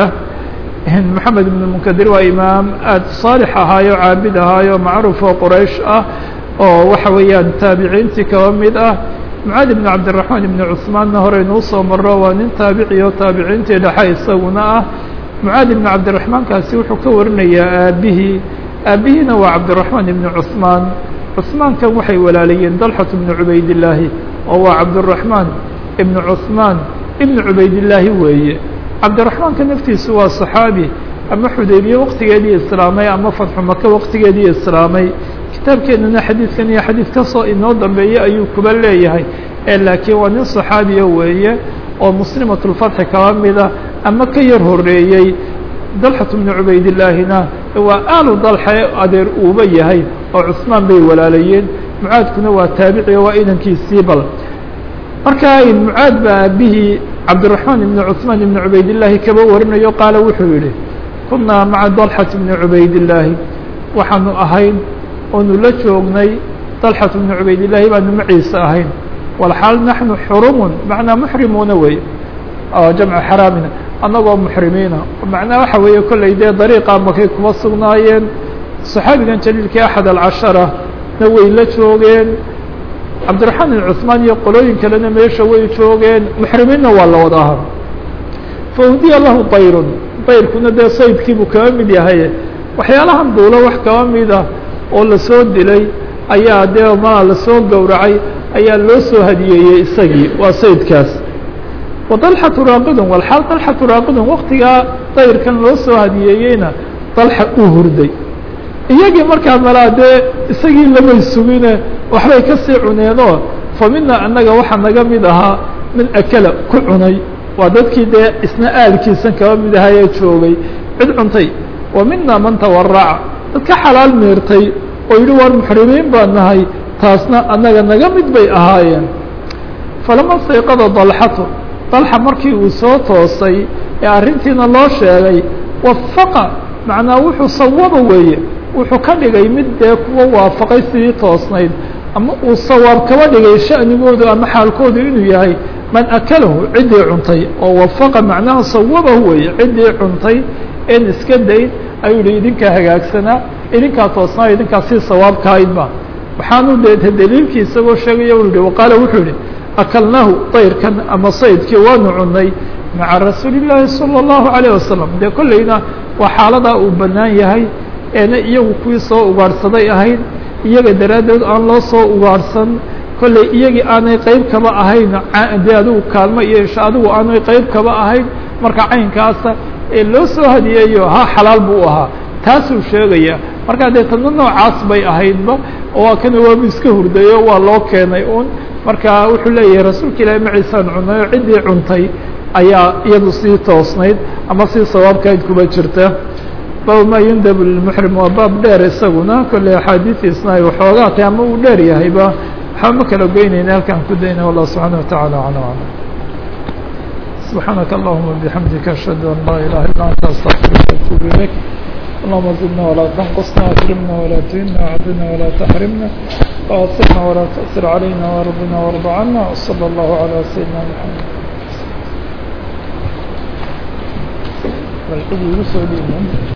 محamed بن المنكدر waa imaam aad صاaلح ahaayo caabid ahaayo macruف oo qrayش ah oo waxa weeyaan taabiciintii kaba mid ah معاaذ بن عبدالرحمن بن عثماanna horeynuu soo maro waa nin taaبici oo taabiciintii dhexe isaguna ah معاaذ بن عبدالرحمن kaasi wuxuu ka warinayaa aabihii aabihiina waa cabdالرحمن بن cثmaan cثmaankan waxay walaalayeen dalxة بن cubaydاللaahi oo waa cabdالرحمن بن cثmaan بن cubaydاللaahi weeye cabdالرحمaanka naftiisu waa صaxaabi ama xudaybiye waqtigeedii islaamay ama fatxu maka waqtigeedii islaamay kitaabkeenana xadiidkan iyo xadiid kasoo inoo dambeeyey ayuu kuba leeyahay laakiin waa nin صaxaabiya weeye oo muslimaة الfatxi kaba mida ama ka yar horeeyey dalxaة بن cubaydillaahina waa aalu dalxe adeer uuba yahay oo cusmaan bay walaalayeen mucaadkuna waa taabici waa inankiisii bal markaa mucaad baa aabihii cabdالرaحmaan ibn cثmaan ibn cubaydillaahi kaba warinayo qaala wuxuu yihi kunaa maca dalxaة bni cubaydillaahi waxaanu ahayn oonu la joognay dalxaة bni cubaydillaahi baanu maciisa ahayn walxaal naxnu xurumun macnaa muxrimuuna wey jamcu xaraamina annagoo muxrimiina macnaa waxa weeye kolley dee dariiqa makay kuma sugnaayeen saxaabigan jaliilkii axad alcashara na way la joogeen cabdiraxmaan ibn cuثmaan iyo qolooyin kalena meesha way joogeen muxrimiinna waa la wada ahaa faudiya lahu dayrun dayrkuna dee saydkiibuu kaba mid yahay waxyaalahan duulo wax kaba mida oo lasoo dilay ayaa dee maa lasoo gowracay ayaa loo soo hadiyeeyey isagii waa saydkaas وطلحة راaqd والxaal طلحة راaqd waktigaa dayrkan loo soo hadiyeeyeyna طلحة uu hurday iyagii markaa malaa dee isagii lamay sugine waxbay kasii cuneenoo famina anaga waxaa naga mid ahaa min akla ku cunay waa dadkii dee isna aalkiisan kaba mid ahayee joogay cid cuntay wa mina man tawaraca dad ka xalaal meertay oo yihi war muxrimiin baa nahay taasna anaga naga mid bay ahaayeen falama sayqada طلxatu dalxa markii uu soo toosay ee arrintiina loo sheegay wafaqa macnaa wuxuu sawaba weeye wuxuu ka dhigay mid dee kuwa waafaqay sidii toosnayd ama uu sawaab kaba dhigay sha'nigoodu ama xaalkoodu inuu yahay man akalahu ciddii cuntay oo wafaqa macnaha sawabahu weeye ciddii cuntay een iska dayn ayuu yihi idinkaa hagaagsanaa idinkaa toosnaa idinkaa sii sawaabkahaydba waxaanu de daliilkii isagoo sheegaya u yihi waqaala wuxuu yihi akalnaahu dayrkan ama saydkii waanu cunay maca rasuuli llaahi salى اllahu عalيه wasalam dee kolleyna waa xaaladaa uu bannaan yahay eena iyagu kuwii soo ugaadhsaday ahayd iyaga daraaddeed aan loo soo ugaadhsan kolley iyagii aanay qeyb kaba ahayn dee adigu kaalmo iyo isha adigu aanay qeyb kaba ahayn marka caynkaasa ee loo soo hadiyeeyo ha xalaal buu ahaa taasuu sheegaya markaa dee tadna noocaas bay ahaydba waa kana waabu iska hurdayo waa loo keenay un marka wuxuu leeyahay rasuulka ilaahi maciisaan cunay oo ciddii cuntay ayaa iyadu sii toosnayd ama sii sawaabkayd kuba jirta bab ma yundabu lilmuxrim waa baab dheer isaguna kolley axaadiistiisna ay waxoogaa tahay ama uu dheer yahayba waxba ma kala goynayna halkaan ku dayna wallah subxaana wataعala aclam aclam subxaanaka allahuma bixamdika ashhadu an laa ilaha illa anta astaqfiruka atuub ilayk اللهم زدنا ولا تنقصنا أكرمنا ولا تهنا عدنا ولا تحرمنا وأصلنا ولا تأثر علينا وارضنا وارض عنا وصلى الله على سيدنا محمد والحب يسعد